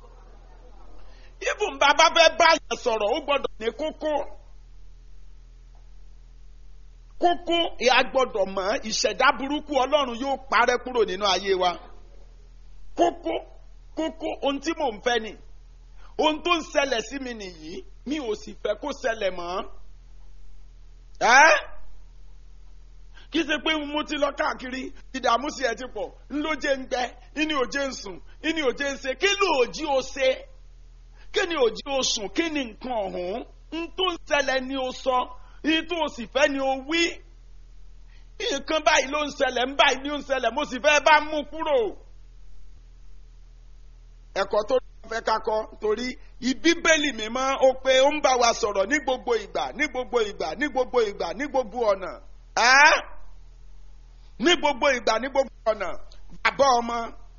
ibùn bá bá fẹ́ bá yẹn sọ̀rọ̀ ó gbọ́dọ̀ ní kókó. kókó ìyá gbọ́dọ̀ mọ̀ ìṣẹ̀dá burúkú ọlọ́run yóò parẹ́ kúrò nínú ayé wa kókó kókó ohun tí mò ń fẹ́ ni ohun tó ń ṣẹlẹ̀ sí mi nìyí mi ò sì fẹ́ kó ṣẹlẹ̀ mọ́ ẹ́ kì í ṣe pé mo ti lọ káàkiri ìdààmú sí ẹ ti pọ̀ ńlójé ń gbẹ ìní òjé ń sùn ìní òjé ń ṣe kí ló òjì ó ṣe kí ni òjì ó sùn kí ni nǹkan ọ̀hún ń tó ń ṣẹlẹ̀ ni ó sọ ìyí tó o sì fẹ́ ni ó wí nǹkan báyìí ló ń ṣẹlẹ̀ ń báyìí ló ń ṣẹlẹ̀ mo sì fẹ́ bá mú kúrò ẹ̀kọ́ tó fẹ́ ká kọ́ torí ìbíbélì mímọ́ ó pé ó ń bá wa sọ̀rọ̀ ní gbogbo ìgbà ní gbogbo ìgbà ní gbogbo ìgbà ní gbogbo ọ̀nà ẹ́ ní gbogbo ìgbà ní gbogbo ọ̀nà bàbá ọmọ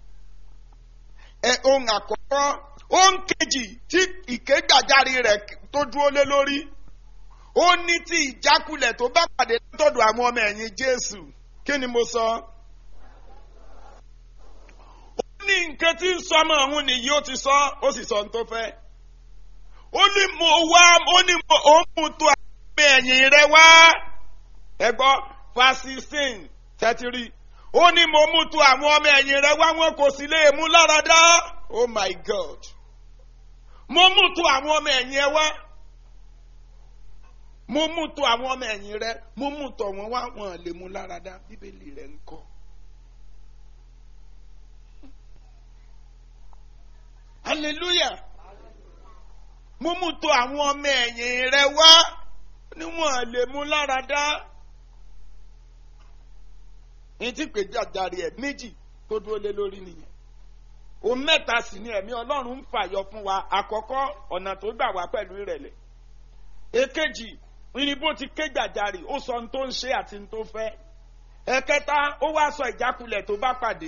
ẹ ohun àkọ́kọ́ ohun kejì tí ìkégbàjarì rẹ̀ tó dúró lé lórí ó ní tí ìjákulẹ̀ tó bá pàdé látọ̀dọ̀ àwọn ọmọ ẹ̀yìn Jésù kí ni mo sọ. ó ní nǹkan tí ń sọ ọmọ òun nìyí ó ti sọ ó sì sọ ohun tó fẹ́. ó ní mo wá ó ní mo ó mú tó àwọn ọmọ ẹ̀yìn rẹ wá. ẹ gbọ́ verse sixteen thirty three ó ní mo mú tó àwọn ọmọ ẹ̀yìn rẹ wá wọn kò sì lè mú lára dá. oh my God mo mú tó àwọn ọmọ ẹ̀yìn ẹ wá mo mú tó àwọn ọmọ ẹ̀yìn rẹ mo mú tọ̀ wọ́n wá wọn lè mú lára dá bíbélì rẹ̀ ń kọ́. hallelujah mo mú tó àwọn ọmọ ẹ̀yìn rẹ wá ni wọn lè mú lára dá. ní tí pèjì àjàre ẹ̀ méjì tó dúró lé lórí nìyẹn òun mẹ́ta sì ni ẹ̀mí ọlọ́run ń fàyọ fún wa àkọ́kọ́ ọ̀nà tó gbà wá pẹ̀lú ìrẹ̀lẹ̀ èkejì ní bó ti ké gbàjarì ó sọ ohun tó ń ṣe àti ohun tó fẹ́ ẹ̀kẹta ó wá sọ ìjákulẹ̀ tó bá pàdé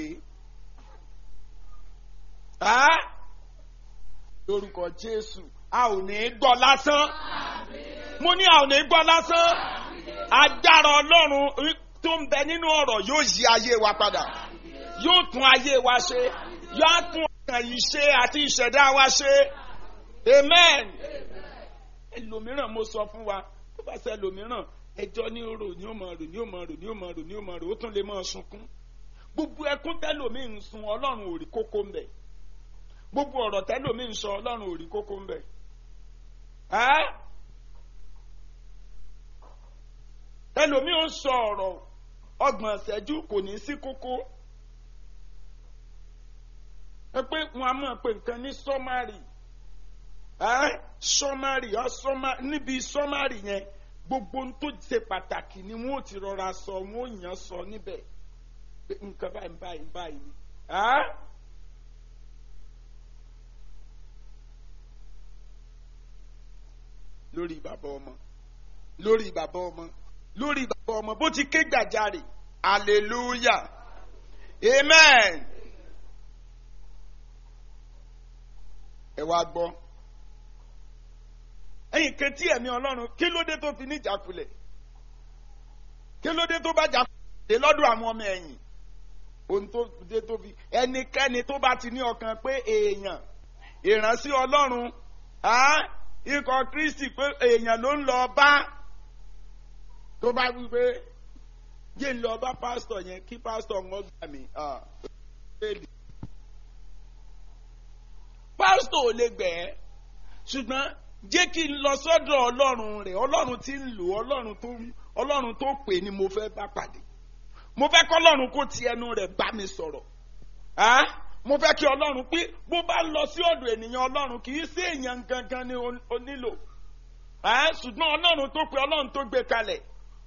lórúkọ Jésù a ò ní gbọ́ lásán mo ní a ò ní gbọ́ lásán agbára Ọlọ́run tó ń bẹ nínú ọ̀rọ̀ yóò yí ayé wa padà yóò tún ayé wa ṣe yóò tún ọkàn yìí ṣe àti ìṣẹ̀dá wa ṣe amen ẹlòmíràn mo sọ fún wa tó bá ṣe ẹlòmíràn ẹjọ́ ní rò ní ó máa rò ní ó máa rò ní ó máa rò ní ó máa rò ó tún lè máa sunkún gbogbo ẹkún tẹlòmíì ń sun ọlọ́run ò rí kókó ń bẹ̀ gbogbo ọ̀rọ̀ tẹlòmíì ń sọ ọlọ́run ò rí kókó ń bẹ̀ tẹlòmíì ń sọ ọ̀rọ̀ ọgbọ̀n ìṣẹ́jú kò ní sí kókó ẹ pé wọn a máa pè nǹkan ní sọ́márì sọmárì níbi sọmárì yẹn gbogbo ohun tó ṣe pàtàkì ni wọn ò ti rọra sọ wọn ò yàn sọ níbẹ̀ pé nǹkan báyìí báyìí báyìí ni. lórí bàbá ọmọ lórí bàbá ọmọ lórí bàbá ọmọ bó ti ké gbàjarè hallelujah amen. ẹ wá gbọ́ ẹ̀yin kan tí ẹ̀mí ọlọ́run kí ló dé tó fi ní ìjákulẹ̀ kí ló dé tó bá jákulẹ̀ lọ́dọ̀ àwọn ọmọ ẹ̀yìn ohun tó dé tó fi ẹnikẹ́ni tó bá ti ní ọkàn pé èèyàn ìránṣẹ́ ọlọ́run ikọ̀ kristi pé èèyàn ló ń lọ bá tó bá wí pé yé ń lọ bá pásítọ̀ yẹn kí pásítọ̀ ń gbà mí pásítọ̀ ò lè gbẹ̀ ẹ́ ṣùgbọ́n jẹ́ kí n lọ sọ́dọ̀ ọlọ́run rẹ̀ ọlọ́run tí ń lò ọlọ́run tó ọlọ́run tó pè ní mo fẹ́ bá pàdé mo fẹ́ kọ́ ọlọ́run kó ti ẹnu rẹ̀ bá mi sọ̀rọ̀ mo fẹ́ kí ọlọ́run pé bó bá lọ sí ọ̀dọ̀ ènìyàn ọlọ́run kì í sí èèyàn gangan ni o nílò ṣùgbọ́n ọlọ́run tó pè ọlọ́run tó gbé kalẹ̀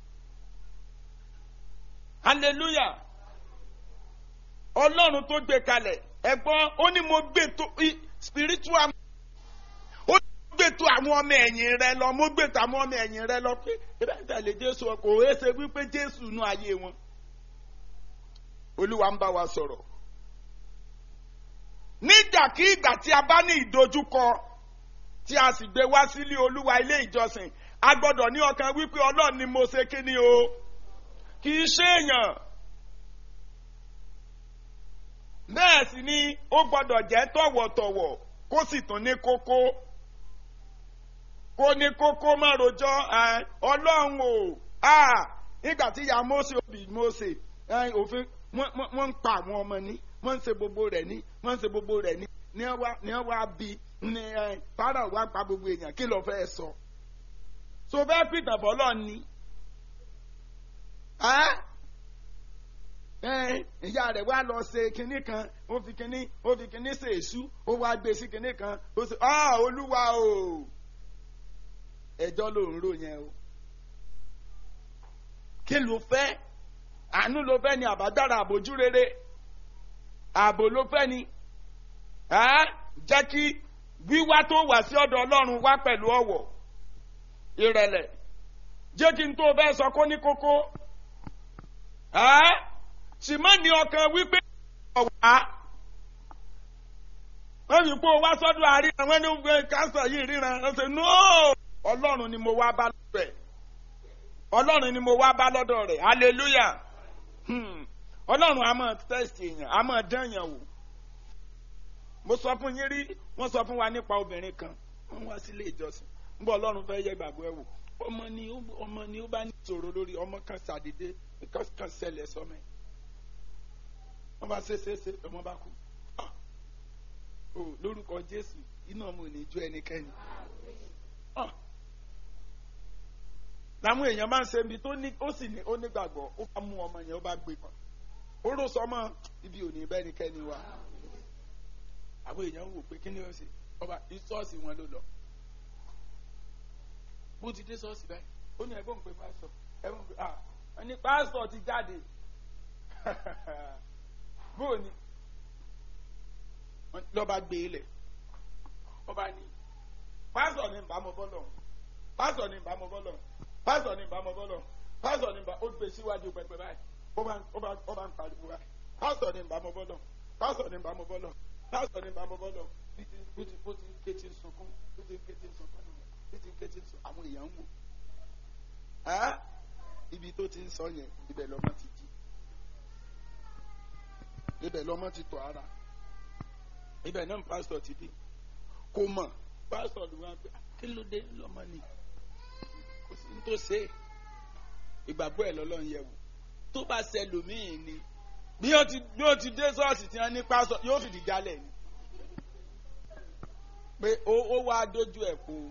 hallelujah ọlọ́run tó gbé kalẹ̀ ẹ̀gbọ́n ó ní mo gbé tó spiritual ó gbé tó àwọn ọmọ ẹ̀yìn rẹ lọ mo gbé tó àwọn ọmọ ẹ̀yìn rẹ lọ pé ebe ń tẹ̀lé jésù kò é ṣe wípé jésù nú ayé wọn olúwa ń bá wa sọ̀rọ̀ nígbàkigbà tí a bá ní ìdojúkọ tí a sì gbé wá sílé olúwa ilé ìjọsìn a gbọ́dọ̀ ní ọkàn wípé ọlọ́run ni mo ṣe kí ni o kì í ṣe èèyàn bẹ́ẹ̀ sì ni ó gbọ́dọ̀ jẹ́ tọ̀wọ̀tọ̀wọ̀ kó sì tún ní kókó kó ní kókó má rojọ́ ọlọ́run o nígbà tí ìyá Mósè òbí Mósè òfin wọ́n ń pa àwọn ọmọ ní wọ́n ń ṣe gbogbo rẹ̀ ní wọ́n ń ṣe gbogbo rẹ̀ ní ní ẹ wá ní ẹ wá bí ní ẹ fara wá pa gbogbo èèyàn kí ló fẹ́ sọ so fẹ́ pìtàn bọ́lọ̀ ni ìyá rẹ̀ wá lọ ṣe kinní kan ó fi kinní ó fi kinní ṣe èṣú ó wá gbé sí kinní kan ó ṣe ah olúwa o ẹjọ́ ló ń rò yẹn o kí ló fẹ́ àánú ló fẹ́ ni àbádára àbójú rere ààbò ló fẹ́ ni jẹ́ kí wíwá tó wà sí ọ̀dọ̀ ọlọ́run wá pẹ̀lú ọ̀wọ̀ ìrẹ̀lẹ̀ jẹ́ kí n tó fẹ́ sọ kó ní kókó sì má ní ọkàn wípé ọ̀wá wọ́n fi kó wá sọ́dọ̀ àríran wọ́n ní gbé káńsà yìí ríran wọ́n ṣe nóò ọlọ́run ni mo wá bá lọ́dọ̀ rẹ̀ ọlọ́run ni mo wá bá lọ́dọ̀ rẹ̀ hallelujah ọlọ́run a máa tẹ́sì èèyàn a máa dán èèyàn wò mo sọ fún yín rí wọ́n sọ fún wa nípa obìnrin kan wọ́n wá sílé ìjọsìn ń bọ̀ ọlọ́run fẹ́ yẹ gbàgbọ́ ẹ̀ wò ọmọ ni ọmọ ni ó bá ní ìṣòro lórí ọmọ kan ṣàdédé kan kan ṣẹlẹ̀ sọmọ ẹ̀ wọ́n bá ṣe ṣe ṣe ọmọ bá kú o lórúkọ jésù iná ọmọ ò ní jó ẹnikẹ́ni làwọn èèyàn máa ń ṣe ibi tó ní ó sì ní ó nígbàgbọ́ ó bá mú ọmọ yẹn ó bá gbé kan ó rò sọmọ ibi ò ní bẹ́nikẹ́ni wa àwọn èèyàn wò pé kí ni ó ṣe ọba ṣọ́ọ̀ṣì wọn ló lọ bó ti dé ṣọ́ọ̀ṣì báyìí ó ní ẹ̀gbọ́n pé pásítọ̀ ẹ̀gbọ́n pé ah wọ́n ní pásítọ̀ ti jáde bóò ni lọ́ba gbé e lẹ̀ ọba ní pásítọ̀ ní ìbámu bọ́lọ̀ pásítọ̀ ní ìbámu bọ́lọ̀ pásítọ̀ ní ìbámu bọ́lọ̀ pásítọ̀ ní ìbámu ó gbé síwájú pẹpẹ báyìí ó bá ó bá ń pariwo báyìí pásítọ̀ ní ìbámu bọ́lọ̀ pásítọ̀ ní ìbámu bọ́lọ̀ pásítọ̀ ní ìbámu bọ́lọ̀ bí ti bó ti bó ti ń ké tí ń sunkún bí ti ń ké tí ń sunkún bí ti ń ké tí ń sunkún àwọn èèyàn ń wò ibi tó ti ń sọ yẹn ibẹ̀ lọ́mọ ti jí ibẹ̀ lọ́mọ ti tọ̀ ara ibẹ̀ náà pásítọ̀ ti dé kò mọ̀ pásítọ̀ ló wá pé kí ló dé lọ́mọ ni kò sí ní tó ṣe é ìgbàgbọ́ ẹ̀ lọ́lọ́run yẹ̀ wò tó bá ṣẹlòmíì ni bí ó ti bí ó ti dé ṣọ́ọ̀ṣì tí wọ́n ní pásítọ̀ yóò fìdí jálẹ̀ ni pé ó ó wá dójú ẹ̀ kó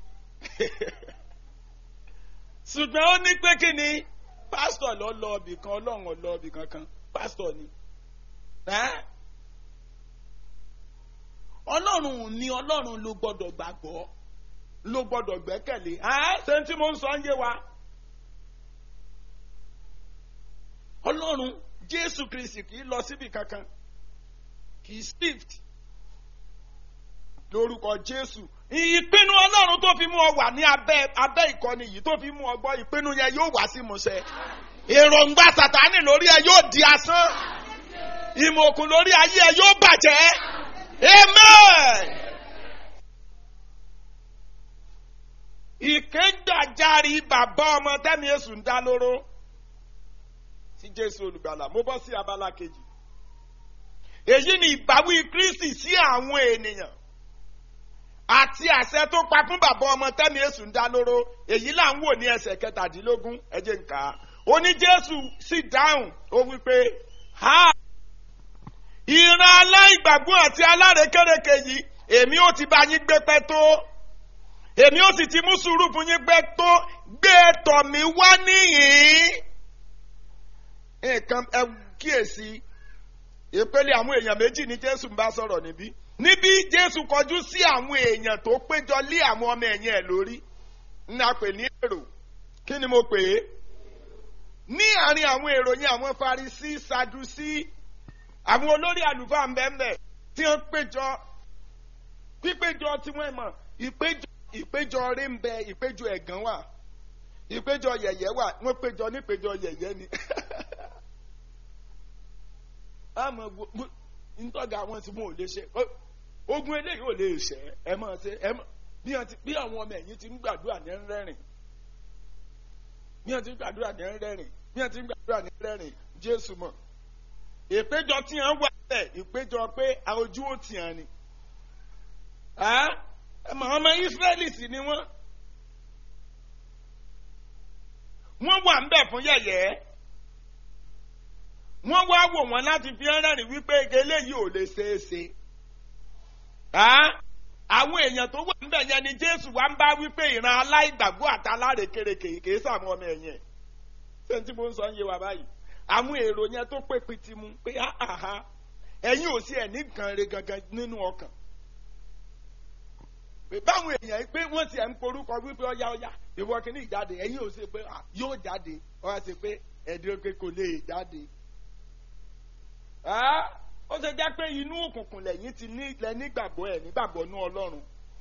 ṣùgbọ́n ó ní pé kí ni pásítọ̀ lọ lọ ibì kan ọlọ́run lọ ibì kankan pásítọ̀ ni ọlọ́run ni ọlọ́run ló gbọ́dọ̀ gbàgbọ́ ló gbọ́dọ̀ gbẹ́kẹ̀lé ṣé tí mo ń sọ ń yé wa ọlọ́run jésù kristi kì í lọ síbi kankan kì í shift lórúkọ jésù ìpinnu ọlọ́run tó fi mú ọ wà ní abẹ́ abẹ́ ìkọ́ni yìí tó fi mú ọ gbọ́ ìpinnu yẹn yóò wá sí ìmúṣẹ èròǹgbà sàtánì lórí ẹ yóò di asán ìmọ̀ òkun lórí ayé ẹ yóò bàjẹ́ amen. ìkégbàjarì bàbá ọmọ tẹ́mi èṣù ń dá lóró sí jésù olùgbàlà mo bọ́ sí abala kejì èyí ni ìbáwí kristi sí àwọn ènìyàn àti àṣẹ tó pa fún bàbá ọmọ tẹ́mi èṣù ń dá lóró èyí là ń wò ní ẹsẹ̀ kẹtàdínlógún ẹ jẹ́ n kà á ó ní jésù sì dáhùn ó wí pé ha ìran aláìgbàgbọ́ àti alárekérekè yìí èmi ò ti bá yín gbé pẹ́ tó èmi ò sì ti mú sùúrù fún yín gbé tó gbé tọ̀ mí wá níhìn-ín nǹkan ẹ kíyèsí ìpele àwọn èèyàn méjì ní jésù ń bá sọ̀rọ̀ níbí níbí jésù kọjú sí àwọn èèyàn tó péjọ lé àwọn ọmọ ẹ̀yìn ẹ̀ lórí ní a pè ní èrò kí ni mo pè é ní àárín àwọn èrò yẹn àwọn farisí sadusí àwọn olórí àlùfáà ńbẹ́ńbẹ́ tí wọ́n péjọ pípéjọ tí wọ́n mọ̀ ìpéjọ ìpéjọ rí ń bẹ ìpéjọ ẹ̀gán wà ìpéjọ yẹ̀yẹ́ wà wọ́n péjọ nípéjọ yẹ̀yẹ́ ni àmọ́ ntọ́ga àwọn tí wọn ò lè ṣe ogun eléyìí ò lè ṣe ẹ mọ̀ ṣe ẹ mọ̀ bí àwọn ọmọ ẹ̀yìn ti ń gbàdúrà ní rẹ́rìn bí wọ́n ti ń gbàdúrà ní rẹ́rìn bí wọ́n ti ń gbàdúrà ní rẹ́rìn jésù mọ̀ ìpéjọ tí wọ́n wà bẹ́ẹ̀ ìpéjọ pé ojú ò tì hàn ni ẹmọ ọmọ israẹli sì ni wọ́n wọ́n wà ń bẹ̀ fún yẹ̀yẹ́ wọ́n wá wò wọ́n láti fi rẹ́rìn wípé eléyìí ò lè ṣeé ṣe. Ah? àwọn èèyàn tó wà níbẹ̀ yẹn ni jésù wá ń bá wípé ìran aláìgbàgbọ́ àtàlárékérekè kìí sàmú ọmọ ẹ̀yìn ẹ̀ ṣé tí mo ń sọ ń yé wa báyìí àwọn èrò yẹn tó pé pitimu pé áhà ẹ̀yin ò sí ẹ̀ ní nǹkan re gangan nínú ọkàn pé báwọn èèyàn yìí pé wọ́n ti ẹ̀ ń porúkọ wípé ọ̀yá ọ̀yá ìwọ kìíní ìjáde ẹ̀yin ò sí pé ah, yóò jáde ọ̀yá sí pé ẹ̀dín pé kò lè jáde. Ah? ó ṣe jẹ́ pé inú òkùnkùn lẹ́yìn ti ní ilẹ̀ nígbàgbọ́ ẹ̀ nígbàgbọ́ nú ọlọ́run.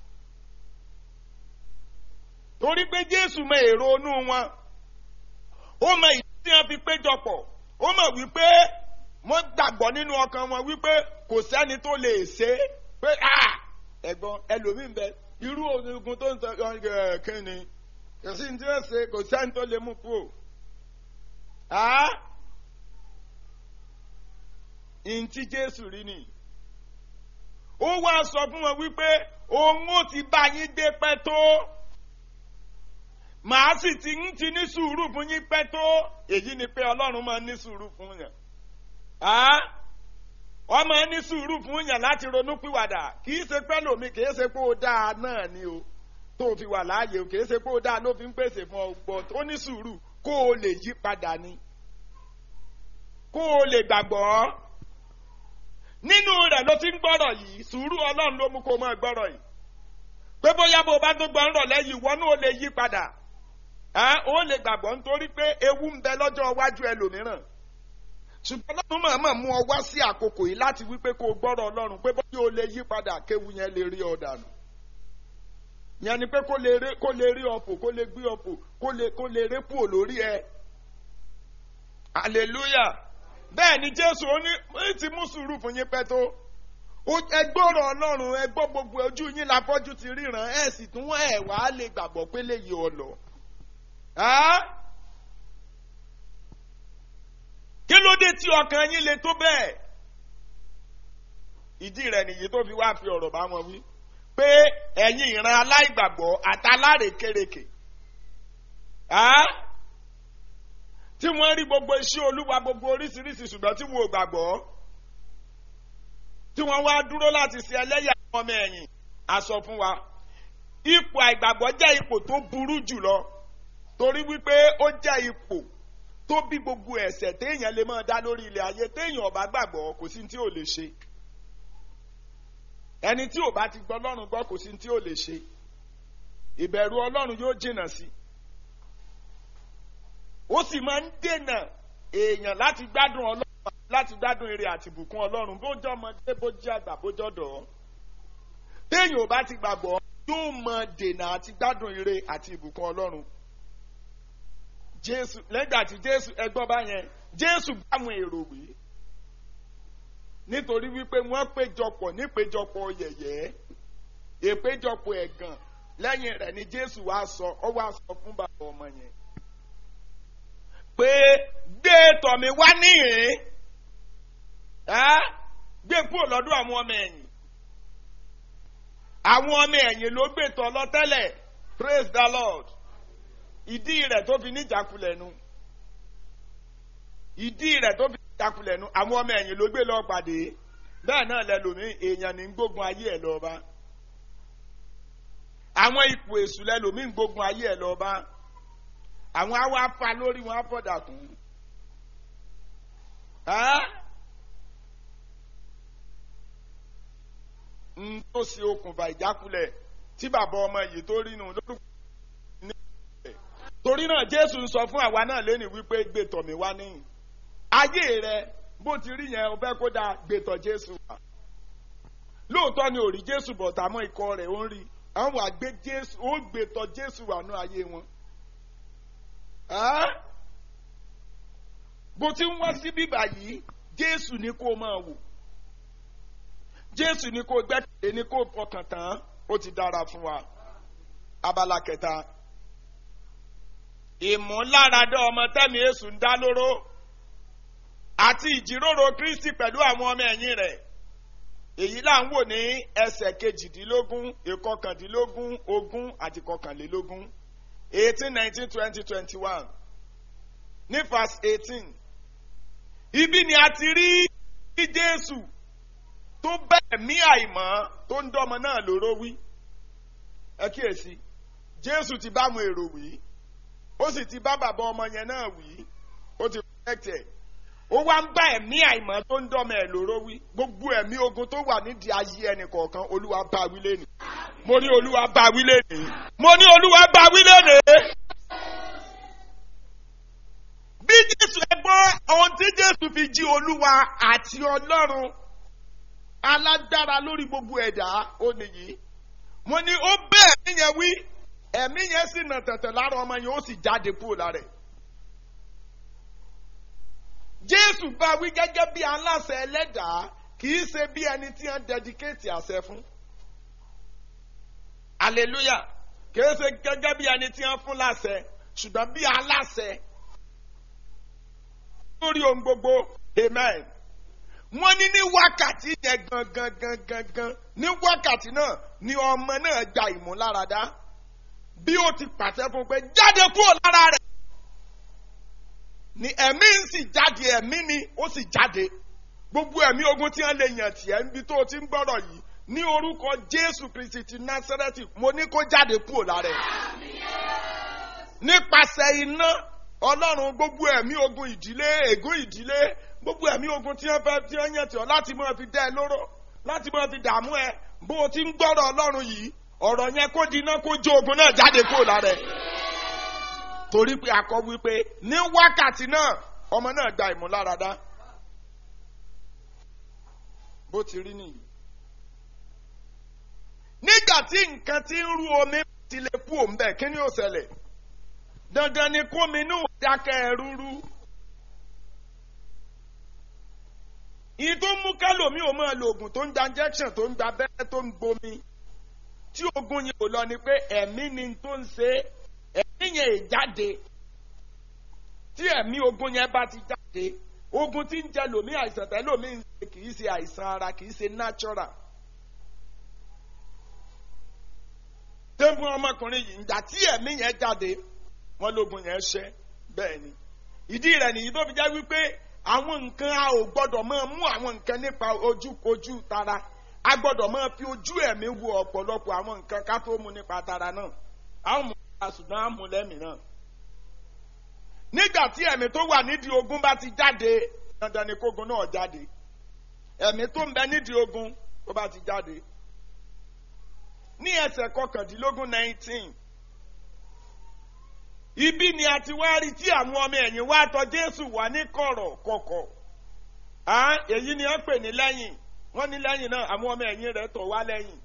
torí pé jésù mọ èrò inú wọn ó mọ ìdí tí wọn fi péjọpọ̀ ó mọ̀ wípé wọ́n gbàgbọ́ nínú ọkàn wọn wípé kò sẹ́ni tó lè ṣe é pé ẹ̀gbọ́n ẹlòmíín bẹ irú ogun tó ń sọ kí ni kò sí ní tí wọ́n ṣe kò sẹ́ni tó lè mú kúrò ntí jésù rí ni ó wá sọ fún wọn wípé òun ó ti bá yín gbé pẹ́ tó màá sì ti ń ti ní sùúrù fún yín pẹ́ tó èyí ni pé ọlọ́run máa ní sùúrù fún yàn wọ́n máa ní sùúrù fún yàn láti ronú pìwàdà kì í ṣe pẹ́ lómi kì í ṣe pé ó dáa náà ni o tó fi wà láàyè o kì í ṣe pé ó dáa ló fi ń pèsè fún ọ gbọ́ ó ní sùúrù kó o lè yí padà ni kó o lè gbàgbọ́ nínú rẹ̀ ló ti ń gbọ́rọ̀ yìí sùúrù ọlọ́run ló mú kó máa gbọ́rọ̀ yìí pé bóyá bó bá tó gbọ́ ń rọ̀ lẹ́yìn ìwọ náà ó lè yí padà ó lè gbàgbọ́ nítorí pé ewu ń bẹ lọ́jọ́ iwájú ẹlòmíràn ṣùgbọ́n ọlọ́run máa máa mú ọ wá sí àkókò yìí láti wípé kó o gbọ́rọ̀ ọlọ́run pé bóyá o lè yí padà kéwu yẹn lè rí ọ dànù yẹn ni pé kó lè rí ọ̀pọ̀ kó lè gbé ọ̀pọ̀ kó lè rí pò lórí ẹ hallelujah bẹ́ẹ̀ ni jésù ó ní ó ti mú sùúrù fún yín pẹ́ tó ẹgbọ́rọ̀ ọlọ́run ẹgbọ́ gbogbo ojú yín láfọ́jú ti ríran ẹ̀ sì tún ẹ̀ wá lè gbàgbọ́ pé lè yí ọ lọ. kí ló dé tí ọkàn yín le tó bẹ́ẹ̀ ìdí rẹ̀ nìyí tó fi wá fi ọ̀rọ̀ bá wọn wí pé ẹ̀yin ìran aláìgbàgbọ́ àtàlárékérekè tí wọ́n rí gbogbo iṣẹ́ olúwa gbogbo oríṣiríṣi ṣùgbọ́n tí wọn ò gbàgbọ́ tí wọ́n wá dúró láti ṣe ẹlẹ́yà ọmọ ẹ̀yìn àsọ fún wa ipò àìgbàgbọ́ jẹ́ ipò tó burú jùlọ torí wípé ó jẹ́ ipò tó bí gbogbo ẹ̀ṣẹ̀ téèyàn lè máa dá lórí ilẹ̀ ayé téèyàn ọba gbàgbọ́ kò sí tí ò lè ṣe ẹni tí ò bá ti gbọ́ ọlọ́run gbọ́ kò sí tí ò lè ṣe ìbẹ̀rù ọlọ́run yóò jìnnà sí i ó sì máa ń dènà èèyàn láti gbádùn ọlọ́run láti gbádùn ire àti ìbùkún ọlọ́run bójọ́ ọmọdé bójú àgbà bójọ́ dọ̀ téèyàn ò bá ti gbàgbọ́ yóò mọ dènà àti gbádùn ire àti ìbùkún ọlọ́run jésù lẹ́gbà tí jésù ẹgbọ́n bá yẹn jésù bá àwọn èrò wí nítorí wípé wọ́n péjọpọ̀ nípéjọpọ̀ yẹ̀yẹ́ èpéjọpọ̀ ẹ̀gàn lẹ́yìn rẹ̀ ni jésù wá sọ ọ wá sọ fún bàbá ọmọ yẹn pé gbé tọ̀mí wá níhìn gbé kúrò lọ́dún àwọn ọmọ ẹ̀yìn àwọn ọmọ ẹ̀yìn ló gbé tọ̀ lọ tẹ́lẹ̀ praise the lord ìdí rẹ̀ tó fi níjàkulẹ̀ nu ìdí rẹ̀ tó fi níjàkulẹ̀ nu àwọn ọmọ ẹ̀yìn ló gbé lọ pàdé bẹ́ẹ̀ náà lẹ́lòmí èèyàn ní gbógun ayé ẹ̀ lọ́ba àwọn ipò èṣù lẹ́lòmí gbógun ayé ẹ̀ lọ́ba àwọn awa fa lórí wọn afọdà kù n tó ṣe okùnfà ìjákulẹ̀ tí bàbá ọmọ yìí tó rí nu lórúkọ ní ìpínlẹ̀ torí náà jésù ń sọ fún àwa náà lẹ́nu wípé gbẹ̀tọ̀ mi wá níyìn ayé rẹ bó ti rí yẹn o fẹ́ kó dáa gbẹ̀tọ̀ jésù wá lóòótọ́ ni ò rí jésù bọ̀ tàmọ́ ikọ̀ rẹ̀ ó ń rí àwọn àgbẹ̀ jésù ó gbẹ̀tọ̀ jésù wà ní ayé wọn bó ti ń wá sí bíbà yìí jésù ni kó máa wò jésù ni kó gbẹ́kẹ̀lé ni kó fọkàn tán ó ti dára fún wa abala kẹta ìmúláradá ọmọ tẹ́mi èṣù ń dá lóró àti ìjíròrò kristi pẹ̀lú àwọn ọmọ ẹ̀yìn rẹ̀ èyí là ń wò ní ẹsẹ̀ kejìdínlógún ìkọkàndínlógún ogún àti kọkànlélógún eighteen nineteen twenty twenty one ní verse eighteen ibi ni a ti rí bí jésù tó bẹ́ẹ̀ mí àìmọ́ tó ń dọ́mọ náà lóró wí ẹ kíyèsí jésù ti bá àwọn èrò wí ó sì ti bá bàbá ọmọ yẹn náà wí ó ti protect ẹ̀ ó wá ń bá ẹ̀mí àìmọ́ tó ń dọ́mọ ẹ̀ lóró wí gbogbo ẹ̀mí ogun tó wà nídìí ayé ẹnì kọ̀ọ̀kan olúwa bá wí lẹ́nu mo ní olúwa bá wí lẹ́nu mo ní olúwa bá wí lẹ́nu bí jésù ẹ gbọ́ ohun tí jésù fi jí olúwa àti ọlọ́run alágbára lórí gbogbo ẹ̀dá ó nìyí mo ní ó bẹ́ẹ̀ ẹ̀mí yẹn wí ẹ̀mí yẹn sì nà tẹ̀tẹ̀ lára ọmọ yẹn ó sì jáde kúrò lára ẹ̀ jésù bá wí gẹ́gẹ́ bí aláṣẹ ẹlẹ́dàá kì í ṣe bí ẹni tí wọ́n dẹdikéètì àṣẹ fún hallelujah kì í ṣe gẹ́gẹ́ bí ẹni tí wọ́n fún láṣẹ ṣùgbọ́n bí aláṣẹ lórí ohun gbogbo amen wọ́n ní ní wákàtí yẹn gangan gangan gan ní wákàtí náà ni ọmọ náà gba ìmúláradá bí ó ti pàṣẹ fún pé jáde kúrò lára rẹ̀ ni ẹ̀mí ń sì jáde ẹ̀mí ni ó sì jáde gbogbo ẹ̀mí ogun tí wọ́n lè yàn tiẹ̀ níbi tó o ti ń gbọ́rọ̀ yìí ní orúkọ jésù kristi ti násárẹ́tì mo ní kó jáde kúrò lára ẹ̀ nípasẹ̀ iná ọlọ́run gbogbo ẹ̀mí ogun ìdílé ègún ìdílé gbogbo ẹ̀mí ogun tí wọ́n fẹ́ tí wọ́n yàn tí ọ láti máa fi dá ẹ lóró láti máa fi dààmú ẹ bó o ti ń gbọ́rọ̀ ọlọ́run yìí ọ̀rọ̀ yẹn kó di iná kó jó ogun náà jáde kúrò lára ẹ̀ torí pé akọ wípé ní wákàtí náà ọmọ náà gba ìmúláradá bó ti rí nìyí nígbà tí nǹkan ti ń rú omi ti lè kú òun bẹ́ẹ̀ kí ni ó ṣẹlẹ̀ dandan ni kómi inú dákẹ́ rúrú. ìyí tó mú kálòmí ò máa lo oògùn tó ń gba injection tó ń gba abẹ́rẹ́ tó ń gbomi tí ogun yẹn ò lọ ni pé ẹ̀mí ni tó ń ṣe ẹ̀mí yẹn è jáde tí ẹ̀mí ogun yẹn bá ti jáde ogun tí ń jẹ lòmí àìsàn tẹ́ lòmí ń ṣe kì í ṣe àìsàn ara kì í ṣe natural. tẹ́gbọ́n ọmọkùnrin yìí ń jà tí ẹ̀mí yẹn jáde wọn lógun yẹn ṣẹ bẹ́ẹ̀ ni ìdí rẹ̀ nìyí tó fi jẹ́ wípé àwọn nǹkan a ò gbọ́dọ̀ máa mú àwọn nǹkan nípa ojú ojú tara a gbọ́dọ̀ máa fi ojú ẹ̀mí wo ọ̀pọ̀lọpọ̀ àwọn nǹkan ká tó mú nípa tara náà a ó mú nípa ṣùgbọ́n a mú lẹ́mìí náà nígbà tí ẹ̀mí tó wà nídìí ogun bá ti jáde dandan ni kógun náà jáde ẹ̀mí tó ń bẹ nídìí ogun tó bá ti jáde ní ẹsẹ̀ kọkàndínlógún nineteen ibi ni a ti wá rí tí àwọn ọmọ ẹ̀yìn wá tọ̀ jésù wá ní kọ̀rọ̀ kọ̀kọ̀ èyí ni wọ́n pè ní lẹ́yìn wọ́n ní lẹ́yìn náà àwọn ọmọ ẹ̀yìn rẹ̀ tọ̀ wá lẹ́yìn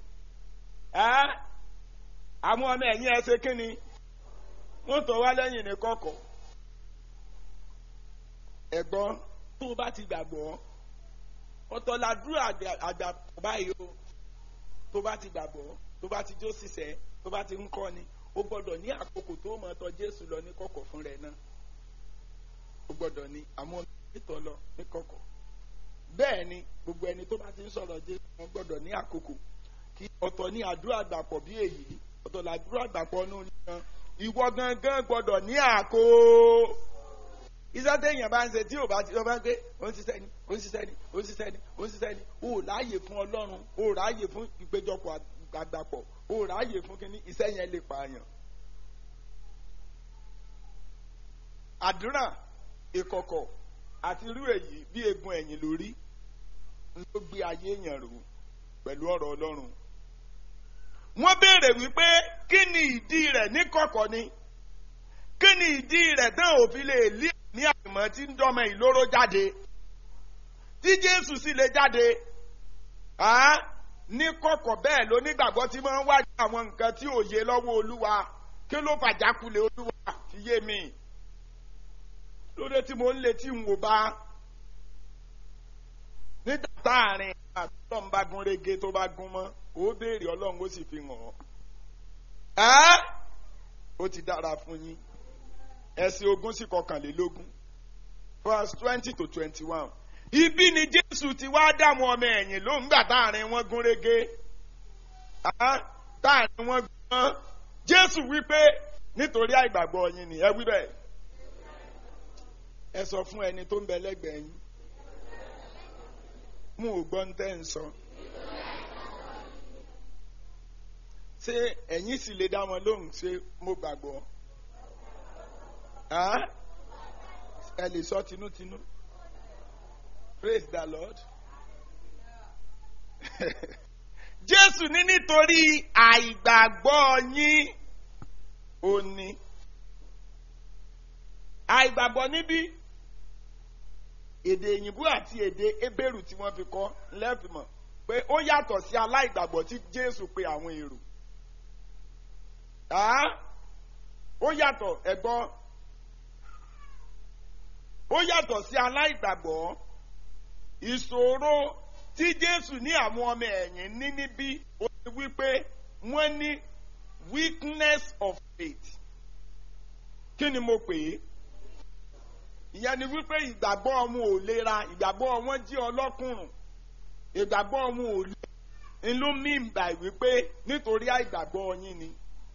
àwọn ọmọ ẹ̀yìn ẹ̀ ṣe kí ni wọ́n tọ̀ wá lẹ́yìn ní kọ̀kọ̀ ẹ̀gbọ́n tó o bá ti gbàgbọ́ ọ̀tọ̀ làdúrà àgbà báyìí o tó bá ti gbàgbọ́ tó bá ti jó sísẹ́ tó bá ti ń kọ́ ni o gbọ́dọ̀ ní àkókò tó mọ̀ tọ̀ jésù lọ ní kọ̀kọ̀ fún rẹ̀ náà o gbọ́dọ̀ ní àwọn ìtọ̀ lọ ní kọ̀kọ̀ bẹ́ẹ̀ ni gbogbo ẹni tó bá ti ń sọ̀rọ̀ jésù wọn gbọ́dọ̀ ní àkókò kí ọ̀tọ̀ ní àdúrà àgbàpọ̀ bí èyí ọ̀tọ̀ làdúrà àgbàpọ̀ nù nìkan ìwọ gangan gbọ́dọ̀ ní àkó iṣẹ́ téèyàn bá ń ṣe tí ò bá ti lọ bá ń gbé ó ń ṣiṣẹ́ ni ó ń ṣiṣẹ́ ni ó ń ṣiṣẹ́ ni ó ń ṣiṣẹ́ ni ó ráàyè fún ọlọ́run ó ráàyè fún ìpéjọpọ̀ àgbàpọ̀ ó ráàyè fún kínní iṣẹ́ yẹn lè pààyàn. àdúrà ìkọ̀kọ̀ àti irú èyí bí egun ẹ̀yìn lórí ló gbé ayé èèyàn rò pẹ̀lú ọ̀rọ̀ ọlọ́run. wọ́n béèrè wípé kí ni ìdí rẹ̀ ní kọ̀kọ̀ ni kí ni ìdí rẹ̀ tán òfin lè lé ní àìmọ́ tí ń dọ́mọ ìlóró jáde tí jésù sì lè jáde ní kọ̀kọ̀ bẹ́ẹ̀ lónígbàgbọ́ tí máa ń wá àwọn nǹkan tí ò yé lọ́wọ́ olúwa kí ló fàjákulẹ̀ olúwa fi yé mi lóde tí mo ń lé tí n wò bá nígbà táàrin àtúntò ń bá gún régé tó bá gún mọ́ ó béèrè ọlọ́run ó sì fi hàn ọ́ ó ti dára fún yín ẹsẹ̀ ogún sí kọkànlélógún verse twenty to twenty-one ibi ni jésù ti wá dààmú ọmọ ẹ̀yìn ló ń gbà táàrin wọn gún régé táàrin wọn gbọ́n jésù wípé nítorí àìgbàgbọ́ yín ni ẹ wí bẹ́ẹ̀ ẹ sọ fún ẹni tó ń bẹ lẹ́gbẹ̀ẹ́ yín mo ò gbọ́ ń tẹ́ ń sọ. ṣé ẹ̀yin sì lè dá wọn lóhùn ṣé mo gbàgbọ́? Huh? ẹ lè sọ tinútinú praise the lord jésù ní nítorí àìgbàgbọ́ yín ò ní àìgbàgbọ́ níbí èdè òyìnbó àti èdè ebéèrú tí wọ́n fi kọ́ lẹ́fìmọ̀ pé ó yàtọ̀ sí aláìgbàgbọ́ tí jésù pe àwọn èrò ó yàtọ̀ ẹ̀gbọ́n ó yàtọ̀ sí aláìgbàgbọ́ ìṣòro tí jésù ní àwọn ọmọ ẹ̀yìn ní níbí ó ti wípé wọ́n ní weakness of faith kí ni mo pè é ìyẹn ni wípé ìgbàgbọ́ wọn ò lera ìgbàgbọ́ wọn jí ọlọ́kùnrùn ìgbàgbọ́ wọn ò lè inú mi ń bà wípé nítorí àìgbàgbọ́ yín ni.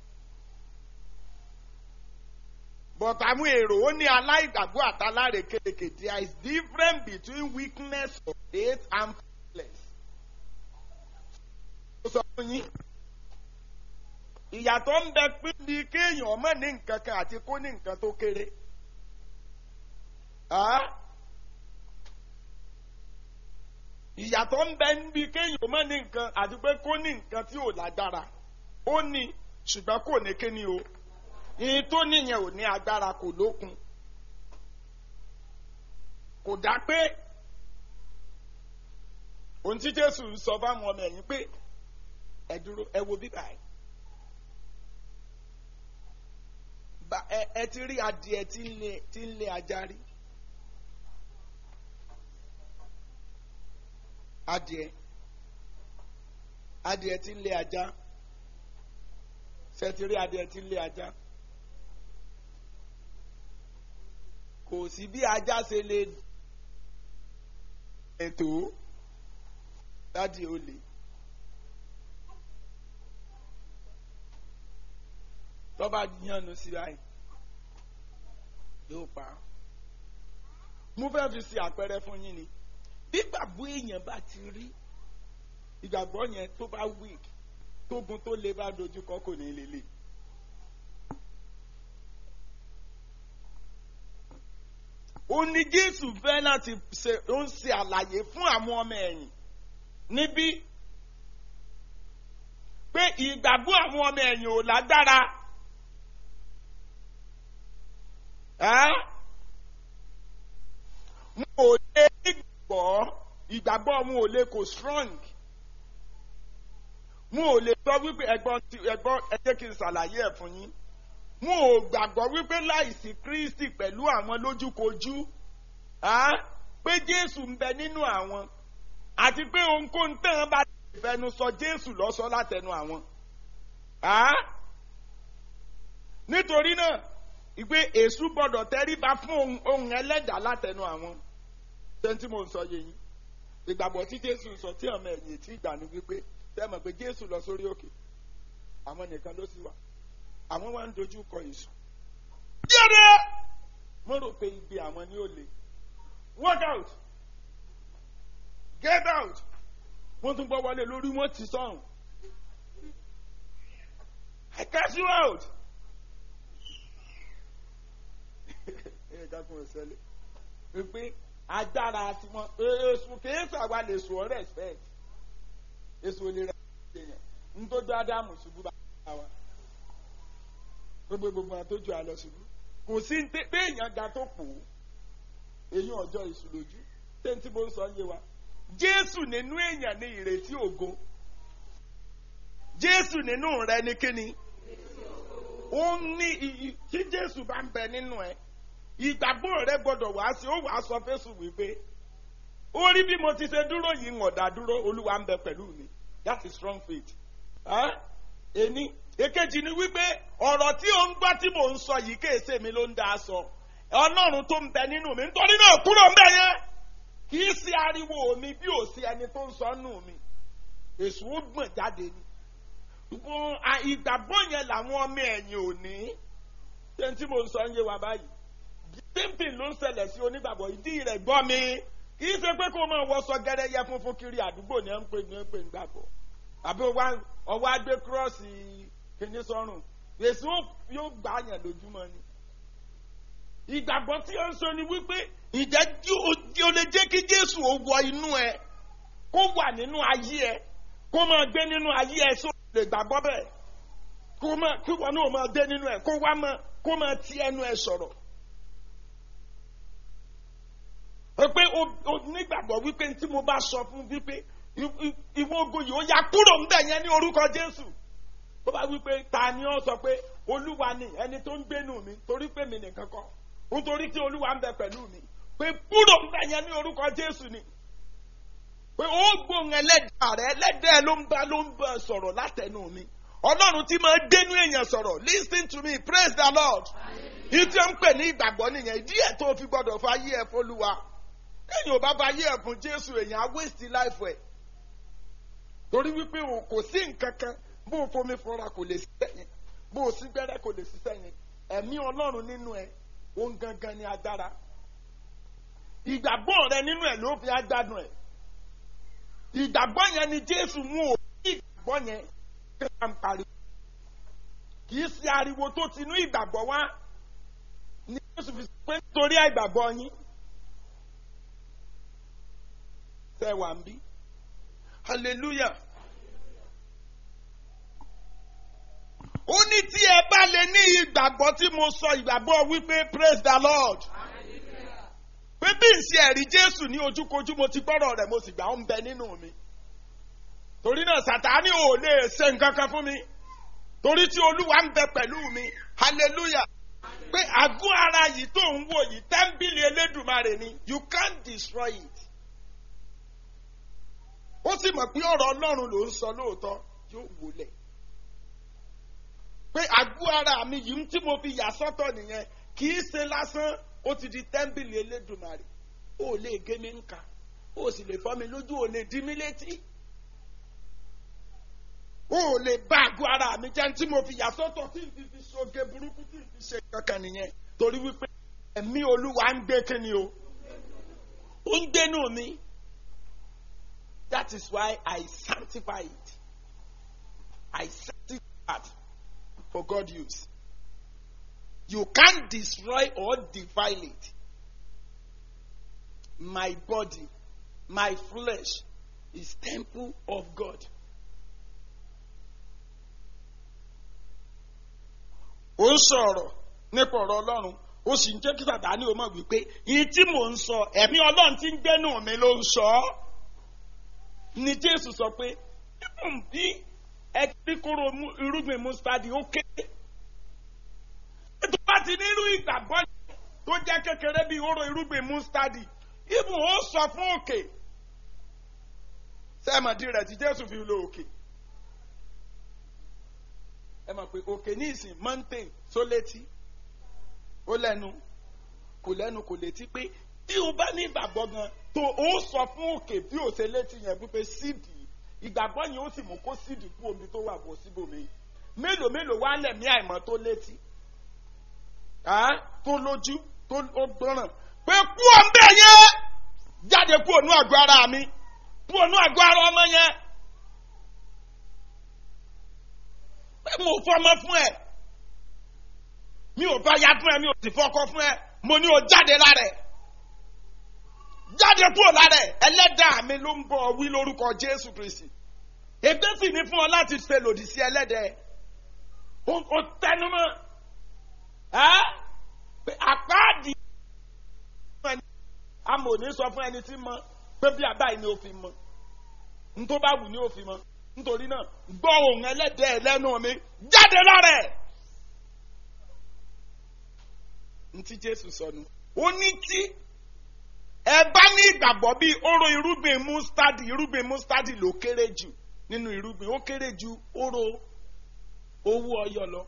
but àwọn èrò ó ní aláìgbàgbọ́ àtàláre kéèké there is difference between weakness of faith and faithless. ó sọ fún yín ìyàtọ̀ ń bẹ pín bí kéèyàn ọmọ ní nǹkan kan àti kó ní nǹkan tó kéré. ìyàtọ̀ ń bẹ níbi kéèyàn ọmọ ní nǹkan àti pé kó ní nǹkan tí ò lágbára ó ní ṣùgbọ́n kò ní kíni o ìyìn tó níyẹn ò ní agbára kò lókun kò dá pé ohun tí jésù ń sọ fáwọn ọmọ ẹ̀yìn pé ẹ dúró ẹ wo bíbá ẹ ẹ ti rí adìẹ tí ń lé tí ń lé ajá rí adìẹ adìẹ tí ń lé ajá ṣe ti rí adìẹ tí ń lé ajá. kò sí bí ajá ṣe lè ètò dádì olè tọ́ba yànnú sí báyìí yóò pa mo fẹ́ fi ṣe àpẹẹrẹ fún yín ni bí gbàgbọ́ èèyàn bá ti rí ìgbàgbọ́ yẹn tó bá weak tógun tó le bá dojúkọ kò ní lè lè. ó ní jésù fẹ́ láti ṣe ó ń ṣe àlàyé fún àwọn ọmọ ẹ̀yìn níbí pé ìgbàgbọ́ àwọn ọmọ ẹ̀yìn ò lágbára mo ò lè gbọ́ ìgbàgbọ́ mo ò lè kò strong mo ò lè sọ wípé ẹ̀gbọ́n ẹ̀gbọ́n ẹ jẹ́ kí n ṣàlàyé ẹ̀ fún yín wọn ò gbàgbọ́ wípé láìsí kristi pẹ̀lú àwọn lójúkojú pé jésù ń bẹ nínú àwọn àti pé ohunkóhun tán bá fẹnu sọ jésù lọ́sọ látẹnu àwọn. nítorí náà ìgbé èṣù gbọdọ̀ tẹríba fún ohun ẹlẹ́dàá látẹnu àwọn. sẹ́ńtì mo ń sọ yé yín ìgbàgbọ́ tí jésù sọ tí ọmọ ẹ̀yìn tí ìgbà ní wípé tẹ́ mọ̀ pé jésù lọ sórí òkè àwọn nìkan ló sì wà àwọn wá ń dojú kọ èso. Yẹ́dẹ́! Mo rò pé igbe àwọn ni ó le. Work out! Get out! Wọ́n tún gbọ́ wọlé lórí wọ́n ti sọ̀rùn. I cast you out! Ẹ dákun ìṣẹ̀lẹ̀. Wípé agbára àti wọn èso kìí sàwa lè sùn ọ́ respect. Èso lè rẹ̀ ṣèyàn. Ntójú Ádámù ṣubú bá wa gbogbo gbogbo àtọ́jú àlọ́ ṣubú kò sí ní pé èèyàn ga tó pò ó èyí ọjọ́ ìṣùlójú tẹ́ntì bó ń sọ yé wa jésù nínú èèyàn ní ìrètí ògo jésù nínú rẹ ní kíni ó ní iyì tí jésù bá ń bẹ nínú ẹ ìgbàgbọ́ rẹ gbọ́dọ̀ wá sí ó wàá sọ fésù wípé ó rí bí mo ti ṣe dúró yìí ń ọ̀dà dúró olúwa ń bẹ pẹ̀lú mi that is strong faith. Ení èkejì ni wípé ọ̀rọ̀ tí ò ń gbọ́ tí mò ń sọ yìí kéèsè mi ló ń dá a sọ ọlọ́run tó ń bẹ nínú mi nítorí náà kúrò ń bẹ yẹn kì í ṣe ariwo mi bí ò sí ẹni tó ń sọ nù mi èso ó gbọ̀n jáde ni ìgbàgbọ́ yẹn làwọn ọmọ ẹ̀yìn ò ní ṣé tí mò ń sọ ń yé wa báyìí bímpìn ló ń ṣẹlẹ̀ sí onígbàgbọ́ ìdí rẹ̀ gbọ́ mi kì í ṣe pé kó o máa wọṣọ gẹ́rẹ́yẹ funfun kiri àdúgbò ní ẹ̀ ń pè ní ẹ̀ ń pè ń gbàgbọ́ àbí ọwọ́ agbé kírọ́ọ̀sì kìíní sọ́rùn èsì yóò gbà yàn lójúmọ́ ni. ìgbàgbọ́ tí ó ń sọ ni wípé ìjẹ́ tí o lè jẹ́ kí jésù ó wọ inú ẹ kó wà nínú ayé ẹ kó máa gbé nínú ayé ẹ só lè gbàgbọ́ bẹ́ẹ̀ kó máa kí wọn náà máa dé nínú ẹ kó wá máa kó máa ti ẹnu ẹ sọ̀rọ̀. pé o nígbàgbọ́ wípé tí mo bá sọ fún wípé ìwọ ogun yìí ó yá kúrò ń bẹ̀ yẹn ní orúkọ jésù ó bá wí pé ta ni ó sọ pé olúwa ni ẹni tó ń gbénu mi torí pé mi nìkan kọ nítorí tí olúwa ń bẹ pẹ̀lú mi pé kúrò ń bẹ̀ yẹn ní orúkọ jésù ni pé ó gbóhùn ẹlẹ́dàá rẹ ẹlẹ́dàá ló ń bá ló ń bá sọ̀rọ̀ látẹnu mi ọlọ́run tí máa gbénu èèyàn sọ̀rọ̀ lis ten to me praise the lord ìtí ó ń pè ní ìgbàgbọ́ nìyẹn ìdí ẹ̀ tó fi gbọ́dọ̀ fa ayé ẹ̀ fọlúwa kéèyàn ò bá fa ayé ẹ̀ fún jésù èèyàn á waste life ẹ̀ torí wípé kò sí nǹkan kan bó o fomi fọra kò lè ṣiṣẹ́ yẹn bó o sí gbẹ́rẹ́ kò lè ṣiṣẹ́ yẹn ẹ̀mí ọlọ́run nínú ẹ̀ òun gangan ni agbára ìgbàgbọ́ rẹ nínú ẹ̀ ló fi agbádùn ẹ̀ ìgbàgbọ́ yẹn ni jésù mú o ní ìgbàgbọ́ yẹn kí wọ́n ń pariwo kì í ṣe ariwo tó ti inú ìgbàgbọ́ wá ni jésù fi sọ pé nítorí àìgbàgbọ́ yín tẹ́ wà ń bí hallelujah. ó ní tí ẹ bá lè ní ìgbàgbọ́ tí mo sọ ìgbàgbọ́ wípé praise the lord pé bí n ṣe ẹ̀rí jésù ní ojúkojú mo ti gbọ́rọ̀ rẹ̀ mo sì gbà ó ń bẹ nínú mi torí náà sàtáni ò lè ṣe nǹkan kan fún mi torí tí olúwa ń bẹ pẹ̀lú mi hallelujah pé àgọ́ ara yìí tó ń wò yìí tẹ́ḿbìlì elédùmarè ni you can't destroy it ó sì mọ̀ pé ọ̀rọ̀ ọlọ́run ló ń sọ lóòótọ́ yóò wọlé pé àgọ́ ara mi yìí tí mo fi yà sọ́tọ̀ nìyẹn kì í ṣe lásán ó ti di tẹ́ḿbìlì elédùnmarè ó lè gé mi nǹka ó sì lè fọ́ mi lójú ó lè dí mi létí ó lè bá àgọ́ ara mi jẹ́ tí mo fi yà sọ́tọ̀ tí n fi fi ṣoge burúkú tí n fi ṣe kankan nìyẹn torí wípé ẹ̀mí olúwa ń gbé kíni o ó ń gbénú mi that is why I sanctify it I sanctify it for God use. You can't destroy or defile it. My body, my flesh is temple of God. ó ń sọ̀rọ̀ nípa ọ̀rọ̀ ọlọ́run ó sì ń jẹ́ kí sàtáni ó mọ̀ wípé ìyí tí mò ń sọ ẹ̀mí ọlọ́run tí ń gbénú mi ló ń sọ ọ́ ni jésù sọ pé bí ẹgbẹ́ kóró irúgbìn mustadi ó kéré. tó bá ti ní irú ìgbàgbọ́ tó jẹ́ kékeré bíi oró irúgbìn mustadi ibùn ó sọ fún òkè. sẹ́mọ̀dì rẹ̀ tí jésù fi lo òkè. ẹ mọ̀ pé òkè ní ìsìn mountain tó létí ó lẹ́nu kò lẹ́nu kò létí pé tí o bá ní ìgbàgbọ́ gan tó o sọ fún òkè bí o ṣe létí yẹn wípé sídìí ìgbàgbọ́ yẹn ó sì mú kó sídìí kú omi tó wà bọ̀ síbòmí mélòó mélòó wá lẹ̀mí àìmọ́ tó létí tó lójú tó gbọ́ràn pé kú ọ̀nbẹ yẹn jáde kú ònú àgọ́ ara mi kú ònú àgọ́ ara ọmọ yẹn pé mo fọmọ fún ẹ mi ò bá ya fún ẹ mi ò sì fọkọ fún ẹ mo ní o jáde lára ẹ jáde kúrò lára ẹ ẹlẹ́dàá mi ló ń bọ̀ wí lórúkọ jésù kristi ègbé sì ní fún ọ láti ṣe lòdì sí ẹlẹ́dẹ̀ o tẹnumọ́ pé àpáàdì amòní sọ fún ẹni tí mọ pé bí àbáyé ni ó fi mọ ntó bá wù ni ó fi mọ nítorí náà gbọ́ ohùn ẹlẹ́dẹ̀ lẹ́nu mi jáde lára ẹ̀ ntí jésù sọnù ó ní tí ẹ bá ní ìgbàgbọ́ bíi oró irúgbìn mustadi irúgbìn mustadi ló kéré jù nínú irúgbìn ó kéré ju oró owó ọyọ lọ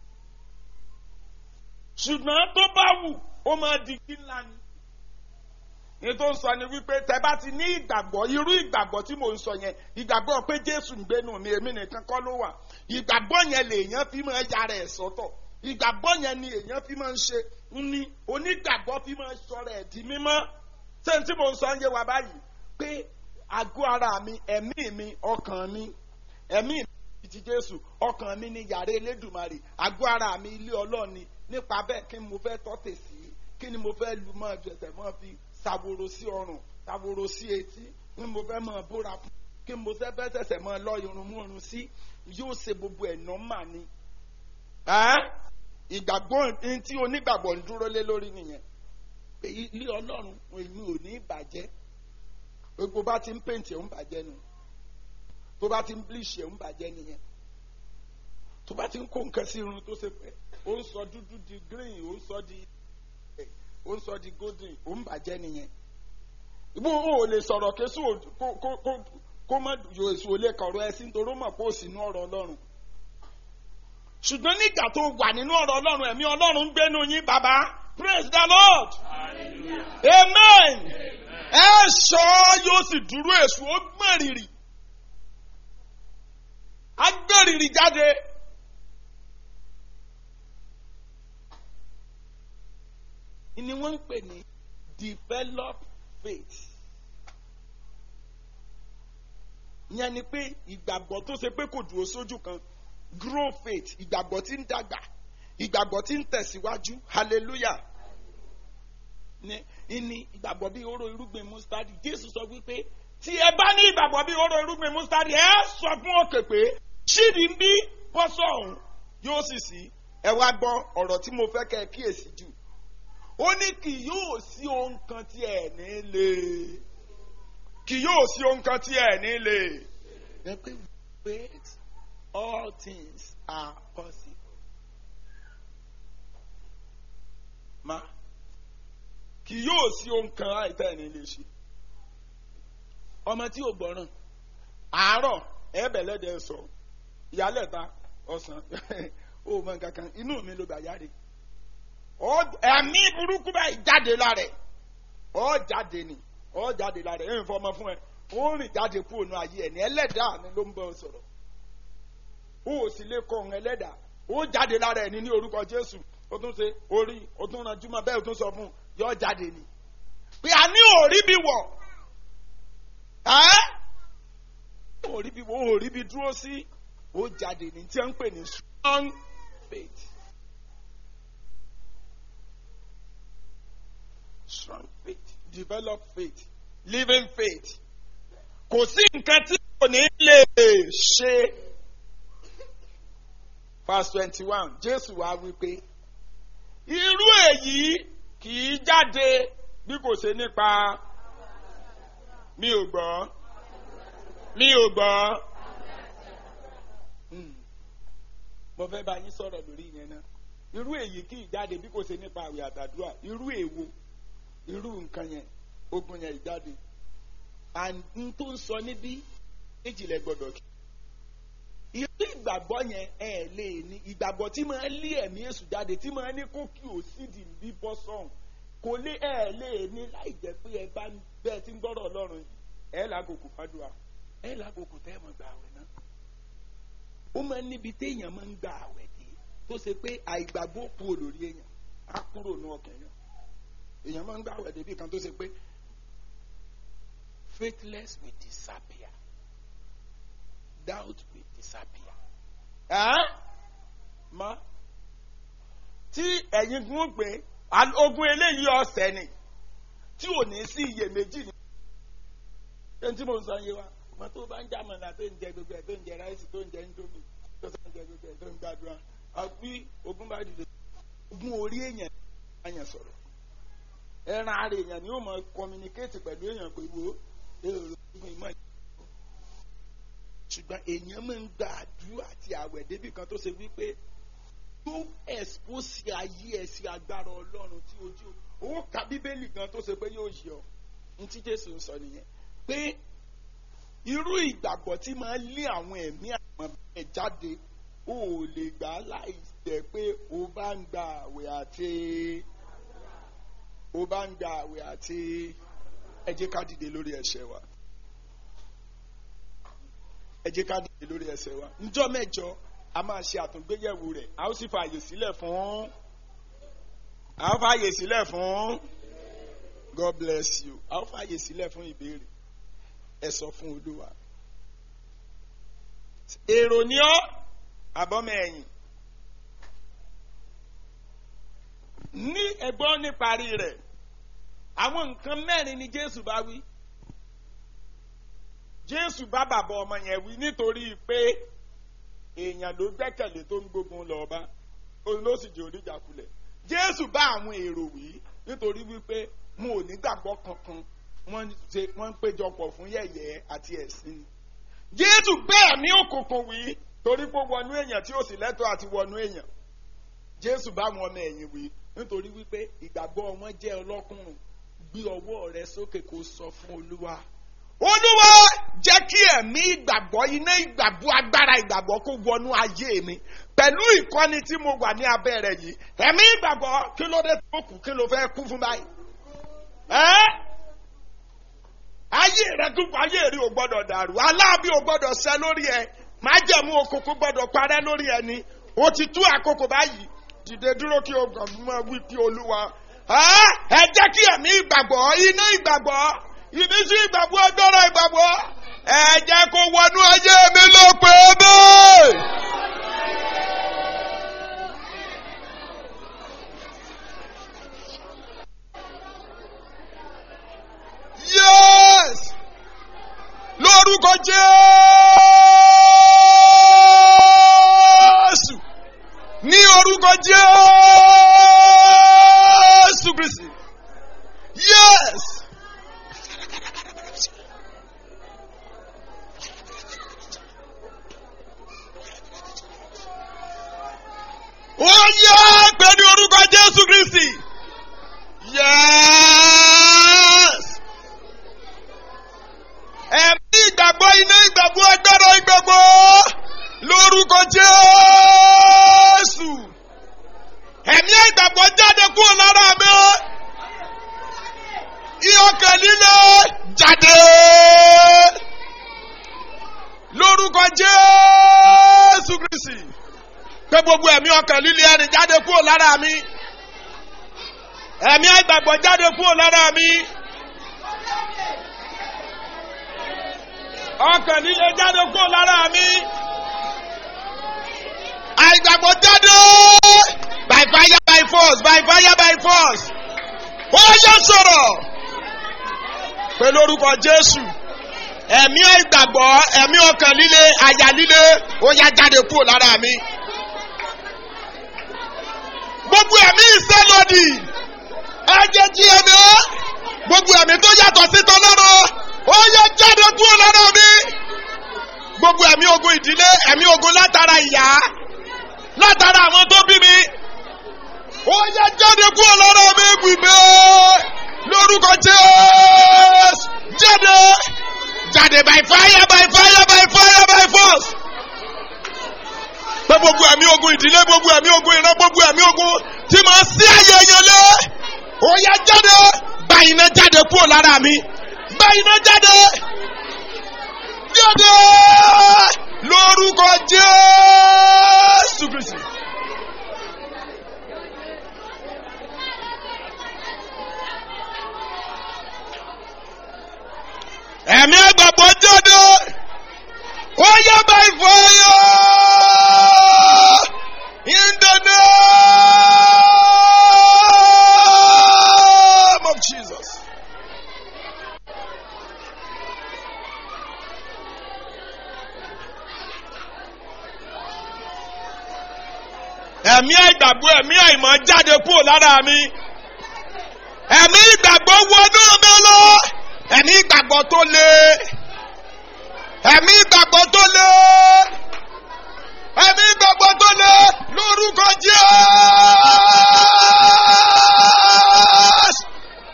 ṣùgbọ́n tó bá wù ó máa di kí ńlá ni ní tó ń sọ ni wípé tẹ bá ti ní ìgbàgbọ́ irú ìgbàgbọ́ tí mò ń sọ yẹn ìgbàgbọ́ pé jésù ń gbénu mi èmi nìkan kọ́ ló wà ìgbàgbọ́ yẹn lèèyàn fi máa yára ẹ̀ sọ́tọ̀ ìgbàgbọ́ yẹn ni èèyàn fi máa ń ṣe ní onígbàgbọ́ fi máa ń sọ̀rọ̀ ẹ̀ di mímọ́ ṣé n tí mo ń sọ ń yé wa báyìí pé àgọ́ ara mi ẹ̀mí mi ọkàn mi ẹ̀mí mi ti jésù ọkàn mi ni yàrá elédùmarè àgọ́ ara mi ilé ọlọ́ọ̀ni nípa bẹ́ẹ̀ kí ni mo fẹ́ tọ́tẹ̀ sí kí ni mo fẹ́ lu mọ́ ẹ̀jẹ̀ mọ́ fi ṣàwòrò sí ọrùn ṣàwòrò sí etí kí ni mo fẹ́ mọ́ bóra fún kí ni mo fẹ́ bẹ́ tẹ̀sẹ̀ mọ́ lọ irun mú irun sí yóò ṣe gbogbo ẹ̀ nọ́mà ni. ìgbàgbọ́ ní tí onígbàgbọ́ ń dúró lé lórí nìyẹn pé ilé ọlọ́run èmi ò ní ìbàjẹ́ gbogbo bá ti ń pèntì ẹ̀ ń bàjẹ́ nu tó bá ti ń bleach ẹ̀ ń bàjẹ́ nìyẹn tó bá ti ń kó nǹkan sí irun tó ṣe pé ó ń sọ dúdú di green ó ń sọ di ó ń sọ di golden ó ń bàjẹ́ nìyẹn ibo o lè sọ̀rọ̀ késù kó kó kó kó má yọ èso lè kọ̀rọ̀ ẹ sí nítorí ó mọ̀ pé ó sì nú ọ̀rọ̀ ọlọ́run ṣùgbọ́n nígbà tó wà nínú ọ̀rọ̀ ọlọ́run ẹ̀mí ọlọ́run ń gbénu yín bàbá praise the lord amen ẹ sọ yóò sì dúró èso ó gbọ̀n rìrì á gbọ̀n rìrì jáde. ni wọ́n ń pè ní develop faith. ìyẹn ni pé ìgbàgbọ́ tó ṣe pé kò dúró sójú kan grow faith ìgbàgbọ́ tí ń dàgbà ìgbàgbọ́ tí ń tẹ̀síwájú hallelujah ní ní ìgbàgbọ́ bí oró irúgbìn mustadi jésù sọ wípé tí ẹ bá ní ìgbàgbọ́ bí oró irúgbìn mustadi ẹ sọ fún òkè pé ṣídìí ń bí bọ́sọ̀ ọ̀hún yóò sì sí ẹ wá gbọ́ ọ̀rọ̀ tí mo fẹ́ kẹ́ ẹ kíyèsí jù ó ní kì yóò sí ohun kan tí ẹ ní lè kì yóò sí ohun kan tí ẹ ní lè. ẹ pé wait all things are possible. ma kì yóò sí ohun kan àìtẹ́ ẹ̀ ní lè ṣe. ọmọ tí ò gbọ́ràn àárọ̀ ẹ̀ẹ́bẹ̀lẹ́dẹ̀ sọ ìyálẹ̀ta ọ̀sán ó mọ nǹkan kan inú mi ló gbà yáre ẹ̀mí burúkú báyìí jáde lára ẹ̀ ọ́ jáde ni ọ́ jáde lára ẹ̀ ẹ̀yìn fọmọ fún ẹ ó rìn jáde kú ònú ayé ẹ̀ ní ẹlẹ́dàá mi ló ń bọ́ sọ̀rọ̀ ó ò sì lè kọ òun ẹlẹ́dàá ó jáde lára ẹ̀ ní ní orúkọ Jésù ó tún ṣe orí ó tún ranjú mọ́ bẹ́ẹ̀ ó tún sọ fún un yọ jáde ni pé a ní òrí bí wọ̀ ẹ́ òrí bí wọ̀ òrí bí dúró sí ó jáde ní tí wọ́n ń pè ní strong faith. strong faith develop faith living faith kò sí nǹkan tí kò ní lè ṣe verse twenty one jésù wá wípé irú èyí kì í jáde bí kò ṣe nípa mi ò gbọ́ mi ò gbọ́ mo fẹ́ bá yín sọ̀rọ̀ lórí yẹn náà irú èyí kì í jáde bí kò ṣe nípa àwẹ̀ àtàdúrà irú èwo irú nǹkan yẹn ogun yẹn ìjáde and n tó ń sọ níbí méjìlẹ̀ gbọ́dọ̀ kí. irú ìgbàgbọ́ yẹn ẹ lè ní ìgbàgbọ́ tí máa lé ẹ̀mí èṣù jáde tí máa ní kó kí o sì dì bí bọ́ sọ̀hún kò lé ẹ lè ní láì jẹ́ pé ẹ bá bẹ́ẹ̀ tí ń gbọ́rọ̀ ọlọ́run yìí ẹ lágòkò fàdúrà ẹ lágòkò tẹ́ ẹ mọ̀ gbà àwẹ̀ náà. ó máa ń níbi téèyàn máa ń gbà àwẹ̀ dé tó ṣe pé àìgbàgbọ́ kú olórí èèyàn á kúrò ní ọkàn yẹn èèyàn máa ń gbà wẹ̀ débi kan tó ṣe pé faithless will disappear doubt will disappear. ẹ́ ma tí ẹ̀yin gún pé ogun eléyìí ọ̀sẹ̀ ni tí ò ní sí iyèméjì ni. ẹni tí mo ń sọ yé wa ọmọ tó bá ń jà mọ̀nà tó ń jẹ gbogbo ẹ̀ tó ń jẹ ráìsì tó ń jẹ nítorí tó ń jẹ gbogbo ẹ̀ tó ń gbàdúrà àbí ogun bá dìde ogun orí èèyàn èèyàn sọ̀rọ̀ ẹran ara èèyàn ni ó mọ communicate pẹ̀lú èèyàn pé wo èrò ogun ìmọ̀ ìjọba ṣùgbọ́n èèyàn máa ń gba àdúrà àti àwẹ̀ débi kan tó ṣe wípé tó expose ayé ẹ̀ sí agbára ọlọ́run tí ojú owó ka bíbélì gan tó ṣe pé yóò yẹ ọ ní tí jésù ń sọ nìyẹn pé irú ìgbàgbọ́ tí máa lé àwọn ẹ̀mí àwọn ẹ̀ jáde ó lè gbà á láì jẹ́ pé o bá ń gba àwẹ̀ àti o bá ń gba àwẹ̀ àti ẹ jẹ́ ká dìde lórí ẹsẹ̀ wa ẹ jẹ́ ká dìde lórí ẹsẹ̀ wa níjọ́ mẹ́jọ a máa ṣe àtúngbéyẹ̀wò rẹ̀ a ó sì fààyè sílẹ̀ fún a ó fààyè sílẹ̀ fún God bless you. A ó fàyè sílẹ̀ fún ìbéèrè. Ẹ sọ fún Olúwa. Èrò ni ọ́ àbọ̀mọ̀ ẹ̀yìn. Ní ẹ̀gbọ́n níparí rẹ̀, àwọn nǹkan mẹ́rin ni Jésù bá wí. Jésù bá bàbá ọmọ yẹn wí nítorí pé èèyàn ló gbẹ́kẹ̀lé tó ń gbógun lọ bá òun ló sì jẹ́ oníjàkulẹ̀. Jésù bá àwọn èrò wí nítorí wípé mo ò ní gbàgbọ́ kankan wọ́n ṣe wọ́n ń péjọpọ̀ fún yẹ̀yẹ́ àti ẹ̀sìn ni. Jésù bẹ́ẹ̀ ní òkùnkùn wí torí pé ó wọnú èèyàn tí ó sì lẹ́tọ̀ọ́ àti wọnú èèyàn. Jésù bá wọn ọmọ ẹ̀yìn wí nítorí wípé ìgbàgbọ́ wọn jẹ́ ọlọ́kùnrùn gbé ọwọ́ rẹ sókè kó sọ fún Olúwa. Olúwa jẹ́ kí ẹ̀mí ìgbàgbọ́ iná ìgbàgbọ́ agbára ìgbàgbọ́ kó wọnú ayé mi pẹ̀lú ìkọ́ni tí mo wà ní abẹ́ rẹ̀ yìí ẹ̀mí ìgbàgbọ́ kí ló dé tó kù kí ló fẹ́ kú fún báyìí. ẹ́ ayé rẹ dúpọ̀ ayé rí o gbọ́dọ̀ dàrú aláàbí o gbọ́dọ̀ ṣẹ lórí ẹ májẹ̀mú òkùnkùn gbọ́dọ̀ parẹ́ lórí ẹ ni o ti tú àkókò báyìí dìde dúró kí o gàn mọ́ wí pé olúwa ẹ jẹ́ kí ẹ̀mí ìgbàgbọ́ iná ìgbàgbọ́ ìmísí ìgbàgbọ́ agbára ìgbàgbọ́ ẹ jẹ́ kó wọnú ayé mi ló pé bẹ́ẹ̀. yes lórúkọ jésù ní orúkọ jésù kristi yes. ó yẹ pẹ̀lú orúkọ jésù kristi yes ẹ̀mí ìgbàgbọ́ iná ìgbàgbọ́ agbára ìgbàgbọ́ lórúkọ jésù ẹ̀mí ìgbàgbọ́ jáde kúrò lára mi ìyọkàn líle jáde lórúkọ jésù kristi pé gbogbo ẹ̀mí ọkàn líle ẹni jáde kúrò lára mi ẹ̀mí ìgbàgbọ́ jáde kúrò lára mi. ọkàn líle jáde kúrò lára mi. àìgbàgbọ́ jáde by fire by force by fire by force. ó yẹ sọ̀rọ̀ pẹ̀lú orúkọ Jésù ẹ̀mí ìgbàgbọ́ ẹ̀mí ọkàn líle àyà líle ó yá jáde kúrò lára mi. gbogbo ẹ̀mí ìsẹ́lódì ẹ̀jẹ̀ jí ẹ̀mí gbogbo ẹ̀mí tó yàtọ̀ sí tọ́lọ́rọ̀ ó yẹ jáde kúrò lára mi. gbogbo ẹ̀mí ogun ìdílé ẹ̀mí ogun látara ìyá látara àwọn tó bí mi. ó yẹ jáde kúrò lára mi gbìgbé lórúkọ Jésù jáde jáde by fire by fire by fire by force. pé gbogbo ẹ̀mí ogun ìdílé gbogbo ẹ̀mí ogun ìran gbogbo ẹ̀mí ogun tí màá sí ayé yẹn lé. ó yẹ jáde báyìí náà jáde kúrò lára mi báyìí náà jáde jáde lórúkọ Jésù Kristi. ẹ̀mí àgbàgbọ́ jáde ó yẹ báyìí fọyọ́ in the name of Jesus. ẹ̀mí ìgbàgbọ́ ẹ̀mí àìmọ̀ jáde kúrò lára mi ẹ̀mí ìgbàgbọ́ wọnú mi lọ ẹ̀mí ìgbàgbọ́ tó le ẹ̀mí ìgbàgbọ́ tó le ẹ̀mí ìgbàgbọ́ tó le lórúkọ Jésù.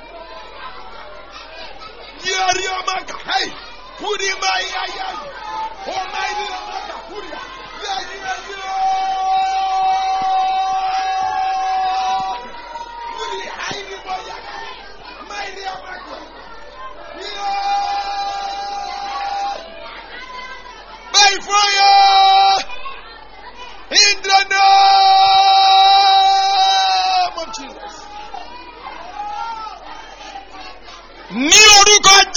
Yẹ́rì ọmọ kàáyì kúrì máa yá yá ọmọ ìlú ọmọ kàkúrì yẹ́rì yẹ́rì kúrì àìrí bọ̀yà máa ìlú ọmọ kàkúrì. By fire! In the name of Jesus.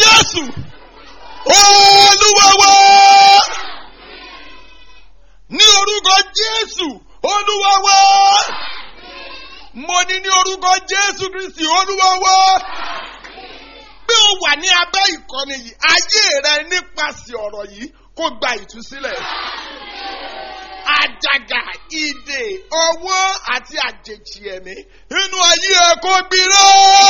jésù olúwa wa ní orúkọ jésù olúwa wa mo ní ní orúkọ jésù kristi olúwa wa bí o wà ní abẹ́ ìkọ́ni yìí ayé rẹ nípasẹ̀ ọ̀rọ̀ yìí kó gba ìtúsílẹ̀ àjàgà ìdè ọwọ́ àti àjèjì ẹ̀mí inú ayé ẹ kó gbiná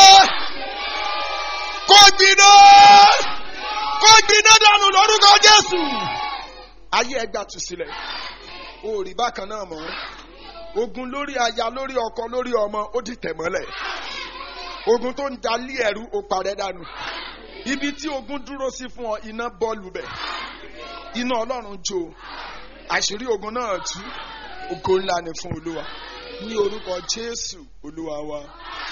kó gbiná kó gbiná dànù lórúkọ jésù ayé ẹ gbà tú sílẹ̀ o ò rí bákan náà mọ́ ogun lórí aya lórí ọkọ lórí ọmọ ó di tẹ̀mọ́lẹ̀ ogun tó ń dalí ẹ̀rú ó parẹ́ dànù ibi tí ogun dúró sí fún ọ iná bọ́ọ̀lù bẹ̀ iná ọlọ́run jó àṣírí ogun náà tú ògo ńlá ni fún olúwa ní orúkọ jésù olúwa wa